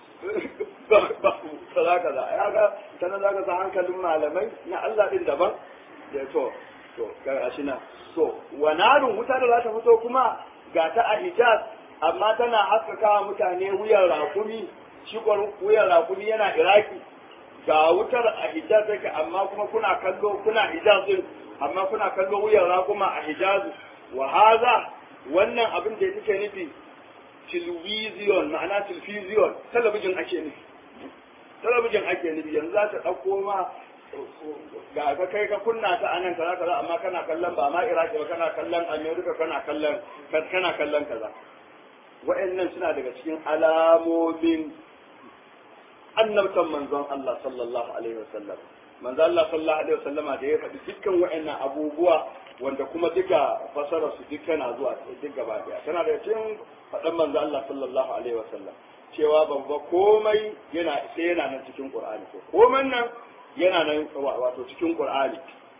kaza kaza ya ga sanan zaka sa hankalin malamai na Allah din daban da to to ga shi na to wanarun wuta da za ta fito kuma ga ta a Hijaz amma tana haskaka mutane wuyan rakumi shi wuyan rakumi yana Iraki ga wutar a Hijaz take amma kuma kuna kallo kuna Hijaz din amma kuna kallo wuyan rakuma a Hijaz wa haza wannan abin da yake nufi television ma'ana television talabijin ake nufi talabijin ake nufi yanzu za ta ɗauko ma ga ka kai ka kunna ta anan kaza kaza amma kana kallon ba ma iraki ba kana kallon america kana kallon kana kallon kaza wa'annan suna daga cikin alamomin annabtan manzon Allah sallallahu alaihi wasallam manzon Allah sallallahu alaihi wasallama da ya faɗi dukkan wa'annan abubuwa wanda kuma duka fasara su duk tana zuwa duk gaba daya tana da cikin faɗan manzo Allah sallallahu alaihi wasallam cewa babba komai yana sai yana nan cikin Qur'ani ko komai nan yana nan wato cikin Qur'ani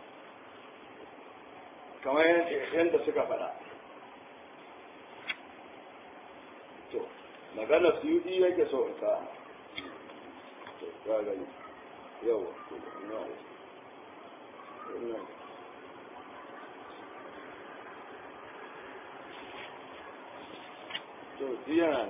kamar yadda suka faɗa to magana suyudi yake so in ka to ga gani yau ina to yana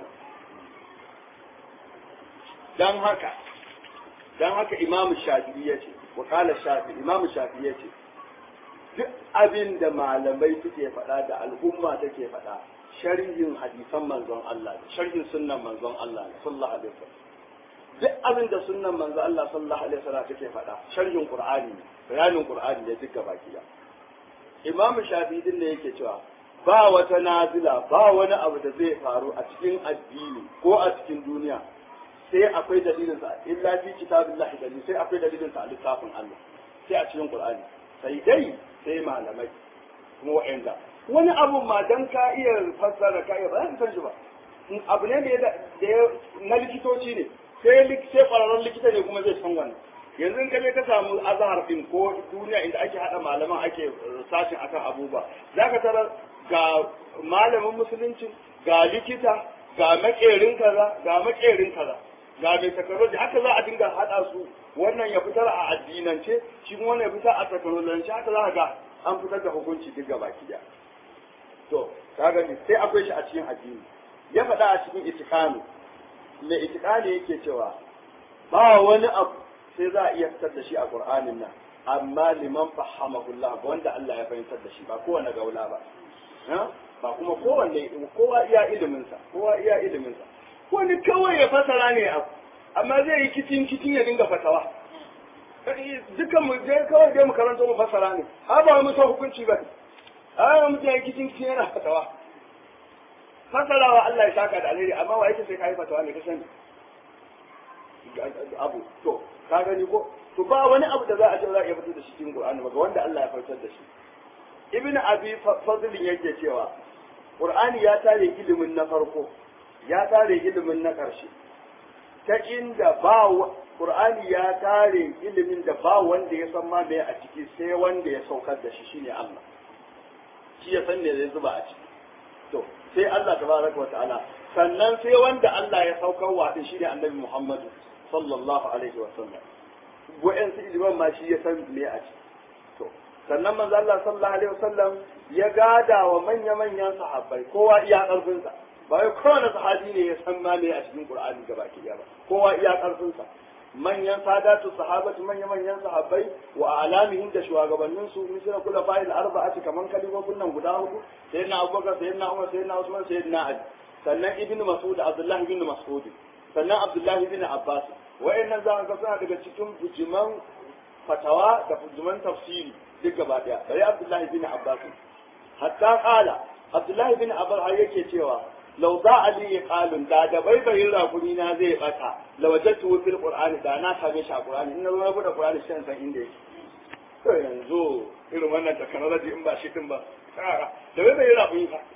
dan haka dan haka imam shafi'i ya ce wa kala shafi imam shafi'i ya ce duk abin da malamai suke faɗa da al'umma take faɗa sharhin hadisan manzon Allah sharhin sunnan manzon Allah sallallahu alaihi wasallam duk abin da sunnan manzon Allah sallallahu alaihi wasallam take faɗa sharhin qur'ani bayanin qur'ani ne duka baki da imam shafi'i din ne yake cewa ba wata nazila ba wani abu da zai faru a cikin addini ko a cikin duniya sai akwai dalilin sa illa fi kitabillahi dalil sai akwai dalilin sa a littafin Allah sai a cikin Qur'ani sai dai sai malamai kuma wa'anda wani abu ma dan ka iya fassara ka iya ba za ka san shi ba abu ne da na likitoci ne sai sai kwararren likita ne kuma zai san wannan yanzu in kaje ka samu azhar din ko duniya inda ake hada malaman ake sashin akan abubuwa zaka tarar ga malamin musulunci ga likita ga makerin kaza ga makerin kaza ga mai takarwaji haka za a dinga haɗa su wannan ya fitar a addinance shi kuma wannan ya fitar a takarwajance haka za a ga an fitar da hukunci duk gaba kiya to kaga ni sai akwai shi a cikin addini ya faɗa a cikin itikani mai itikani yake cewa ba wani abu sai za a iya fitar da shi a qur'anin nan amma liman fahamahullah wanda Allah ya fahimtar da shi ba kowane gaula ba ba kuma kowanne kowa iya iliminsa kowa iya iliminsa wani kawai ya fasara ne abu amma zai yi kicin kicin ya dinga fatawa dukan mu je kawai dai mu karanto mu fasara ne a ba mu san hukunci ba a mu je kicin kicin yana fatawa fasarawa Allah ya saka da alheri amma wa yake sai kai fatawa ne ka sani abu to ka gani ko to ba wani abu da za a ce za a iya fitar da shi cikin Qur'ani ba ga wanda Allah ya fitar da shi ibn abi fadlin yake cewa qur'ani ya tare ilimin na farko ya tare ilimin na ƙarshe ta inda ba qur'ani ya tare ilimin da ba wanda ya san ma me a ciki sai wanda ya saukar da shi shine Allah shi ya san me zai zuba a ciki to sai Allah tabaraka wa ta'ala sannan sai wanda Allah ya saukar wa din shine annabi Muhammad sallallahu alaihi wa sallam wa'an su ilimin ma shi ya san me a ciki to sannan manzo Allah sallallahu alaihi wa sallam ya gada wa manya-manyan sahabbai kowa iya karfinsa ba wai kowane sahabi ne ya san ma me a cikin Qur'ani gabaki ɗaya ba kowa iya karfinsa manyan sadatu sahabatu manya manyan sahabbai wa alamihim da shugabannin su misra kula fa'il arba'ati kaman kalibobin nan guda hudu sayyidina Abubakar sayyidina Umar sayyidina Usman sayyidina Ali sannan ibnu Mas'ud Abdullah ibn Mas'ud sannan Abdullah ibn Abbas wa'annan za ka suna daga cikin bujiman fatawa da bujiman tafsiri duk gaba daya bari Abdullah ibn Abbas hatta qala Abdullah ibn Abbas yake cewa lau za a liye kalun da da baibayin rakuni na zai bata la wajadtu fil qur'ani da na same shi a qur'ani in na zo na bude qur'ani sai san inda yake to yanzu irin wannan technology in ba shi din ba da baibayin rakuni fa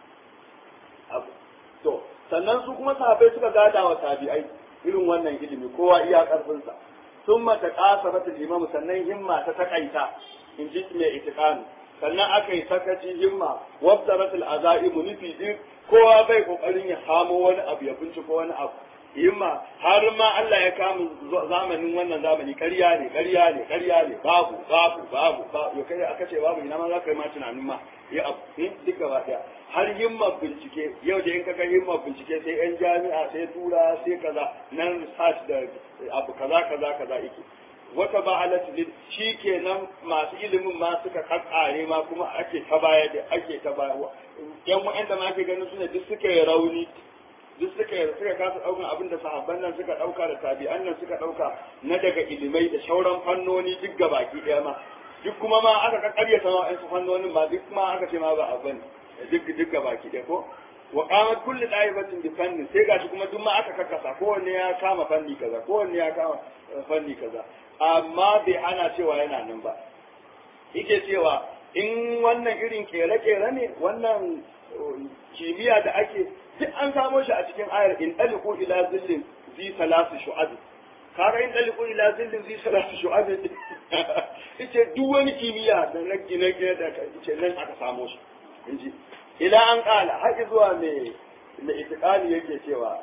to sannan su kuma sahabbai suka gada wa tabi'ai irin wannan ilimi kowa iya karfin sa sun mata kasaratul imamu sannan himma ta takaita in ji mai itiqani sannan aka yi sakaci himma wabdaratul azaimu nufi din kowa bai kokarin ya samo wani abu ya binciko wani abu himma har ma Allah ya kama zamanin wannan zamani ƙarya ne ƙarya ne ƙarya ne babu babu babu ba yo kai aka ce babu ina ma za ka yi ma tunanin ma ya abu duk gaba daya har himma bincike yau da in ka ga himma bincike sai yan jami'a sai tura sai kaza nan research da abu kaza kaza kaza yake wata ba halatta shi kenan masu ilimin ma suka kakkare ma kuma ake ta baya da ake ta baya yan wa'anda ma ake ganin sune duk suka yi rauni duk suka yi suka kasa daukan abin da sahabban nan suka dauka da tabi'an nan suka dauka na daga ilimai da shauran fannoni duk gabaki daya ma duk kuma ma aka kakkarya sama su fannonin ma duk ma aka ce ma ba abin duk duk gabaki daya ko wa qamat kullu da'ibatin bi fannin sai gashi kuma duk ma aka kakkasa kowanne ya kama fanni kaza kowanne ya kama fanni kaza amma bai ana cewa yana nan ba yake cewa in wannan irin kere-kere ne wannan kimiyya da ake duk an samo shi a cikin ayar in daliku ila zillin zi salasu shu'ab kaga in daliku ila zillin zi salasu shu'ab yace duk wani kimiyya da na gine da yace nan aka samo shi inji ila an kala har zuwa mai mai itiqali yake cewa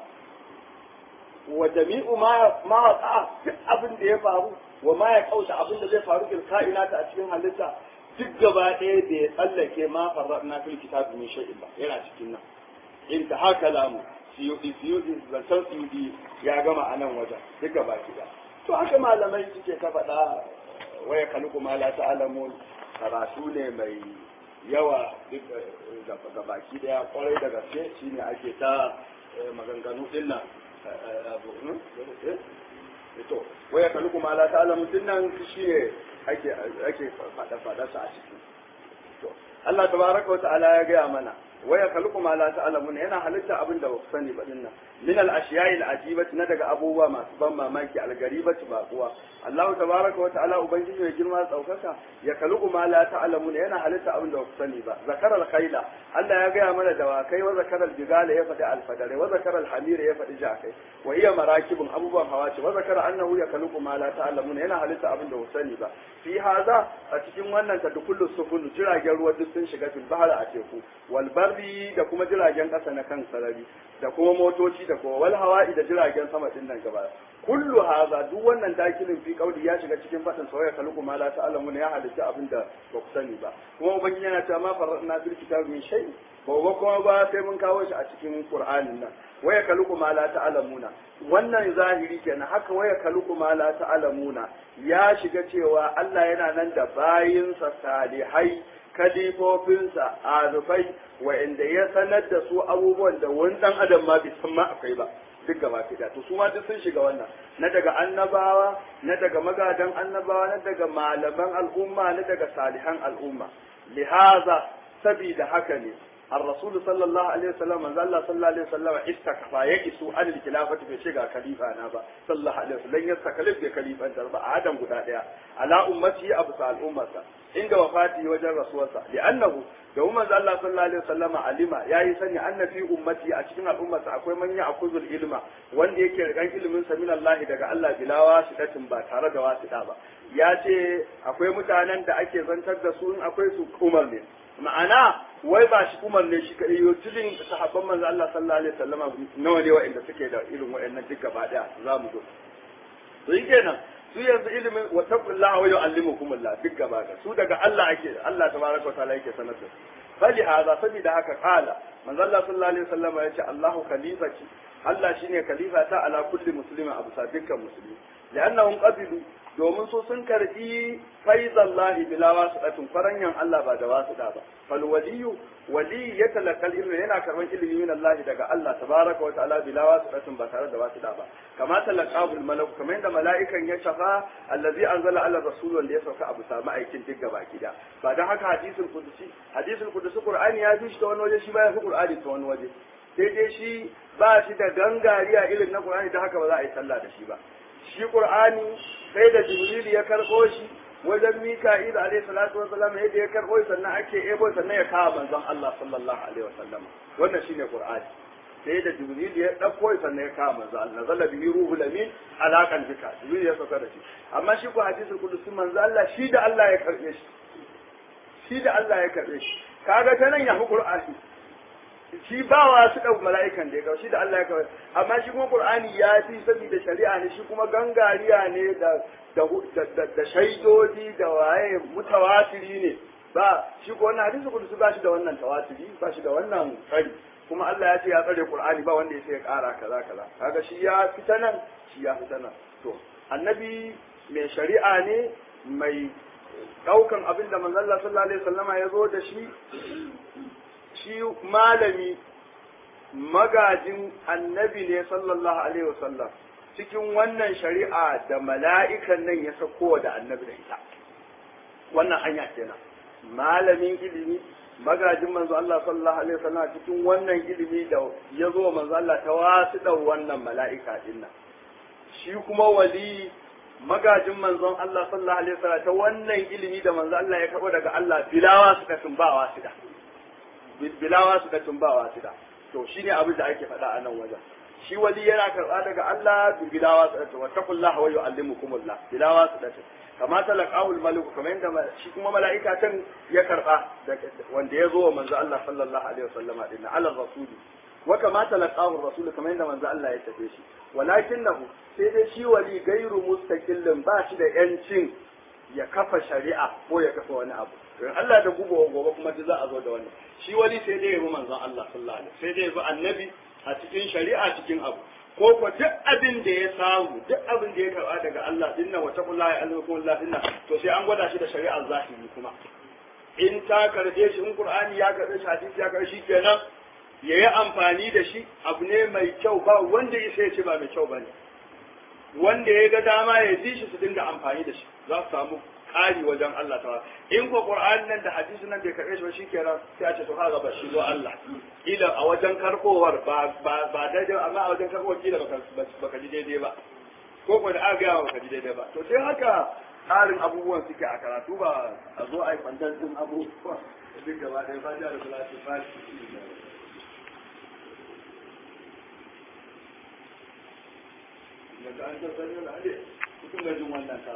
wa jami'u ma ma waqa duk abin da ya faru wa ma ya kauta abin da zai faru fil kainata a cikin halitta duk gaba ɗaya da ya tsallake ma farradna fil kitabi min shay'in ba yana cikin nan in ta haka lamu siyudi siyudi zancen siyudi ya gama a nan wajen duk gaba ɗaya to haka malamai suke ta faɗa waya kaluku ma la ta'lamun karatu ne mai yawa duk ga baki daya kwarai da gaske shine ake ta maganganu din nan abu to waya kaluku ma la ta'lamun din nan shine ake ake fada fada sa a ciki to Allah tabaraka wa ta'ala ya gaya mana waya kaluku ma la ta'lamun yana halitta abin da ba ku sani ba dinnan min al ashiya'i al ajibati na daga abubuwa masu ban mamaki al garibati ba kuwa Allah tabaraka wa ta'ala ubangiji mai girma tsaukaka ya kaluku ma la ta'lamun yana halitta abin da ba ku sani ba zakaral khayla Allah ya gaya mana dawakai wa zakaral jigala ya faɗi alfadare wa zakaral hamira ya faɗi jakai wa iya marakibun abubuwan hawa ce wa zakara annahu ya kaluku ma la ta'lamun yana halitta abin da ba ku sani ba fi haza a cikin wannan ta dukullu sufun jiragen ruwa duk sun shiga fil bahar a teku wal barri da kuma jiragen ƙasa na kan sarari da kuma motoci da kuma wal hawa'i da jiragen sama din nan gaba kullu haza duk wannan dakilin fi kauli ya shiga cikin fadin sauya kaluku ma la ta'lamu ya halitta abin da ba ku sani ba kuma ubangiji yana cewa ma farradna fil kitabi min shay ba kuma ba sai mun kawo shi a cikin qur'anin nan waya kaluku ma la ta'lamuna wannan zahiri kenan haka waya kaluku ma la ta'lamuna ya shiga cewa Allah yana nan da bayinsa salihai kalifofinsa arufai wa'inda ya sanar da su abubuwan da wani dan adam ma bai san ma akwai ba duk gaba da to su ma duk sun shiga wannan na daga annabawa na daga magadan annabawa na daga malaman al'umma na daga salihan al'umma lihaza sabida haka ne الرسول صلى الله عليه وسلم من الله صلى الله عليه وسلم استكفى يئس عن الخلافة في شيء خليفة أنا با صلى الله عليه وسلم لن يستكلف بخليفة أنت با آدم قد ديا على أمتي أبو سال أمته عند وفاته وجه رسول الله لأنه يوم من الله صلى الله عليه وسلم علم يا يسني أن في أمتي أشكين الأمة أكوي من يأخذ العلم وان يكي رغان علم من الله دقى الله بلا واسطة با تارد واسطة با ya ce akwai mutanen da ake zantar da su in akwai su umar ne ma'ana wai ba shi umar ne shi kaɗai yau tilin sahabban manzo Allah sallallahu alaihi wasallam nawa ne wa'anda suke da irin wa'annan duk gaba daya za mu zo to yi kenan su yanzu ilimin wa taqullaha wa yu'allimukumullah duk gaba da su daga Allah ake Allah tabaraka wa ta'ala yake sanar da su fali hada saboda haka kala manzo Allah sallallahu alaihi wasallam ya ce Allahu khalifati Allah shine khalifa ta ala kulli muslimin abu sa dukkan musulmi li'annahum qabilu domin su sun karbi faizallahi bila wasiqatin faranyan Allah ba da wasiqa ba fal waliyu wali ya talakal ilmi yana karban ilimi min Allah daga Allah tabaraka wa ta'ala bila wasiqatin ba tare da wasiqa ba kama talaqahu al malak kamar yadda mala'ikan ya shafa allazi anzala ala rasul wanda ya sauka abu sa aikin duk gaba gida ba dan haka hadisul qudusi hadisul qudusi qur'ani ya fi shi ta wani waje shi ba ya fi qur'ani ta wani waje sai dai shi ba shi da gangariya irin na qur'ani da haka ba za a yi sallah da shi ba shi qur'ani sai da jibril ya karɓo shi wajen mika'il alayhi salatu wasallam yadda ya karɓo sannan ake ebo sannan ya kawo manzon Allah sallallahu alaihi wasallam wannan shine qur'ani sai da jibril ya dauko sannan ya kawo manzon Allah zalla bihi ruhul amin alakan jika jibril ya sauka da shi amma shi ko hadisul qudusi manzon Allah shi da Allah ya karbe shi shi da Allah ya karbe shi kaga ta nan ya fi qur'ani shi ba wa su ɗau mala'ikan da ya kawo shi da Allah ya kawo amma shi kuma Qur'ani ya fi saboda shari'a ne shi kuma gangariya ne da da da shaidodi da waye mutawatiri ne ba shi ko wannan hadisi kudusi ba shi da wannan tawatiri ba shi da wannan tsari kuma Allah ya ce ya tsare Qur'ani ba wanda ya sai ya ƙara kaza kaza kaga shi ya fita nan shi ya fita nan to annabi mai shari'a ne mai daukan abin da manzon Allah sallallahu alaihi wasallama ya zo da shi shi malami magajin annabi ne sallallahu alaihi wasallam cikin wannan shari'a da mala'ikan nan ya sako da annabi da ita wannan hanya kenan malamin ilimi magajin manzo Allah sallallahu alaihi wasallam cikin wannan ilimi da ya zo manzo Allah ta wasu da wannan mala'ika din nan shi kuma wali magajin manzon Allah sallallahu alaihi wasallam ta wannan ilimi da manzo Allah ya karbo daga Allah bilawa suka tumbawa su da bilawa su da tumbawa su da to shine abin da ake faɗa a nan wajen shi wali yana karɓa daga Allah bilawa su da wattaqullaha wa yu'allimukumullah bilawa su da kama talaqahu al-malik kamar yadda shi kuma mala'ika can ya karba wanda ya zo wa manzo Allah sallallahu alaihi wasallama din ala rasul wa kama talaqahu rasul kamar yadda manzo Allah ya tafe shi walakinahu sai dai shi wali gairu mustaqillin ba shi da yancin ya kafa shari'a ko ya kafa wani abu don Allah da gubo gobe kuma za a zo da wannan shi wali sai dai ya bi manzon Allah sallallahu alaihi sai dai ya bi annabi a cikin shari'a cikin abu ko ko duk abin da ya samu duk abin da ya karba daga Allah dinnan wa taqullahi alaikum Allah dinnan to sai an gwada shi da shari'ar zahiri kuma in ta karbe shi in Qur'ani ya karbe shi hadisi ya karbe shi kenan yayi amfani da shi abu ne mai kyau ba wanda ya sai ce ba mai kyau bane wanda ya ga dama ya ji shi su dinga amfani da shi za su samu ƙari wajen Allah ta in ko Qur'an nan da hadisi nan bai karɓe shi ba shikenan sai a ce to kaga ba shi zo Allah kila a wajen karkowar ba ba ba daidai amma a wajen karkowar kila baka baka ji daidai ba ko ko da aka ga baka ji daidai ba to sai haka tsarin abubuwan suke a karatu ba a zo a yi kwantar din abubuwa duk gaba ɗaya ba da salatu ba daga an san sanin da ne kusan gajin wannan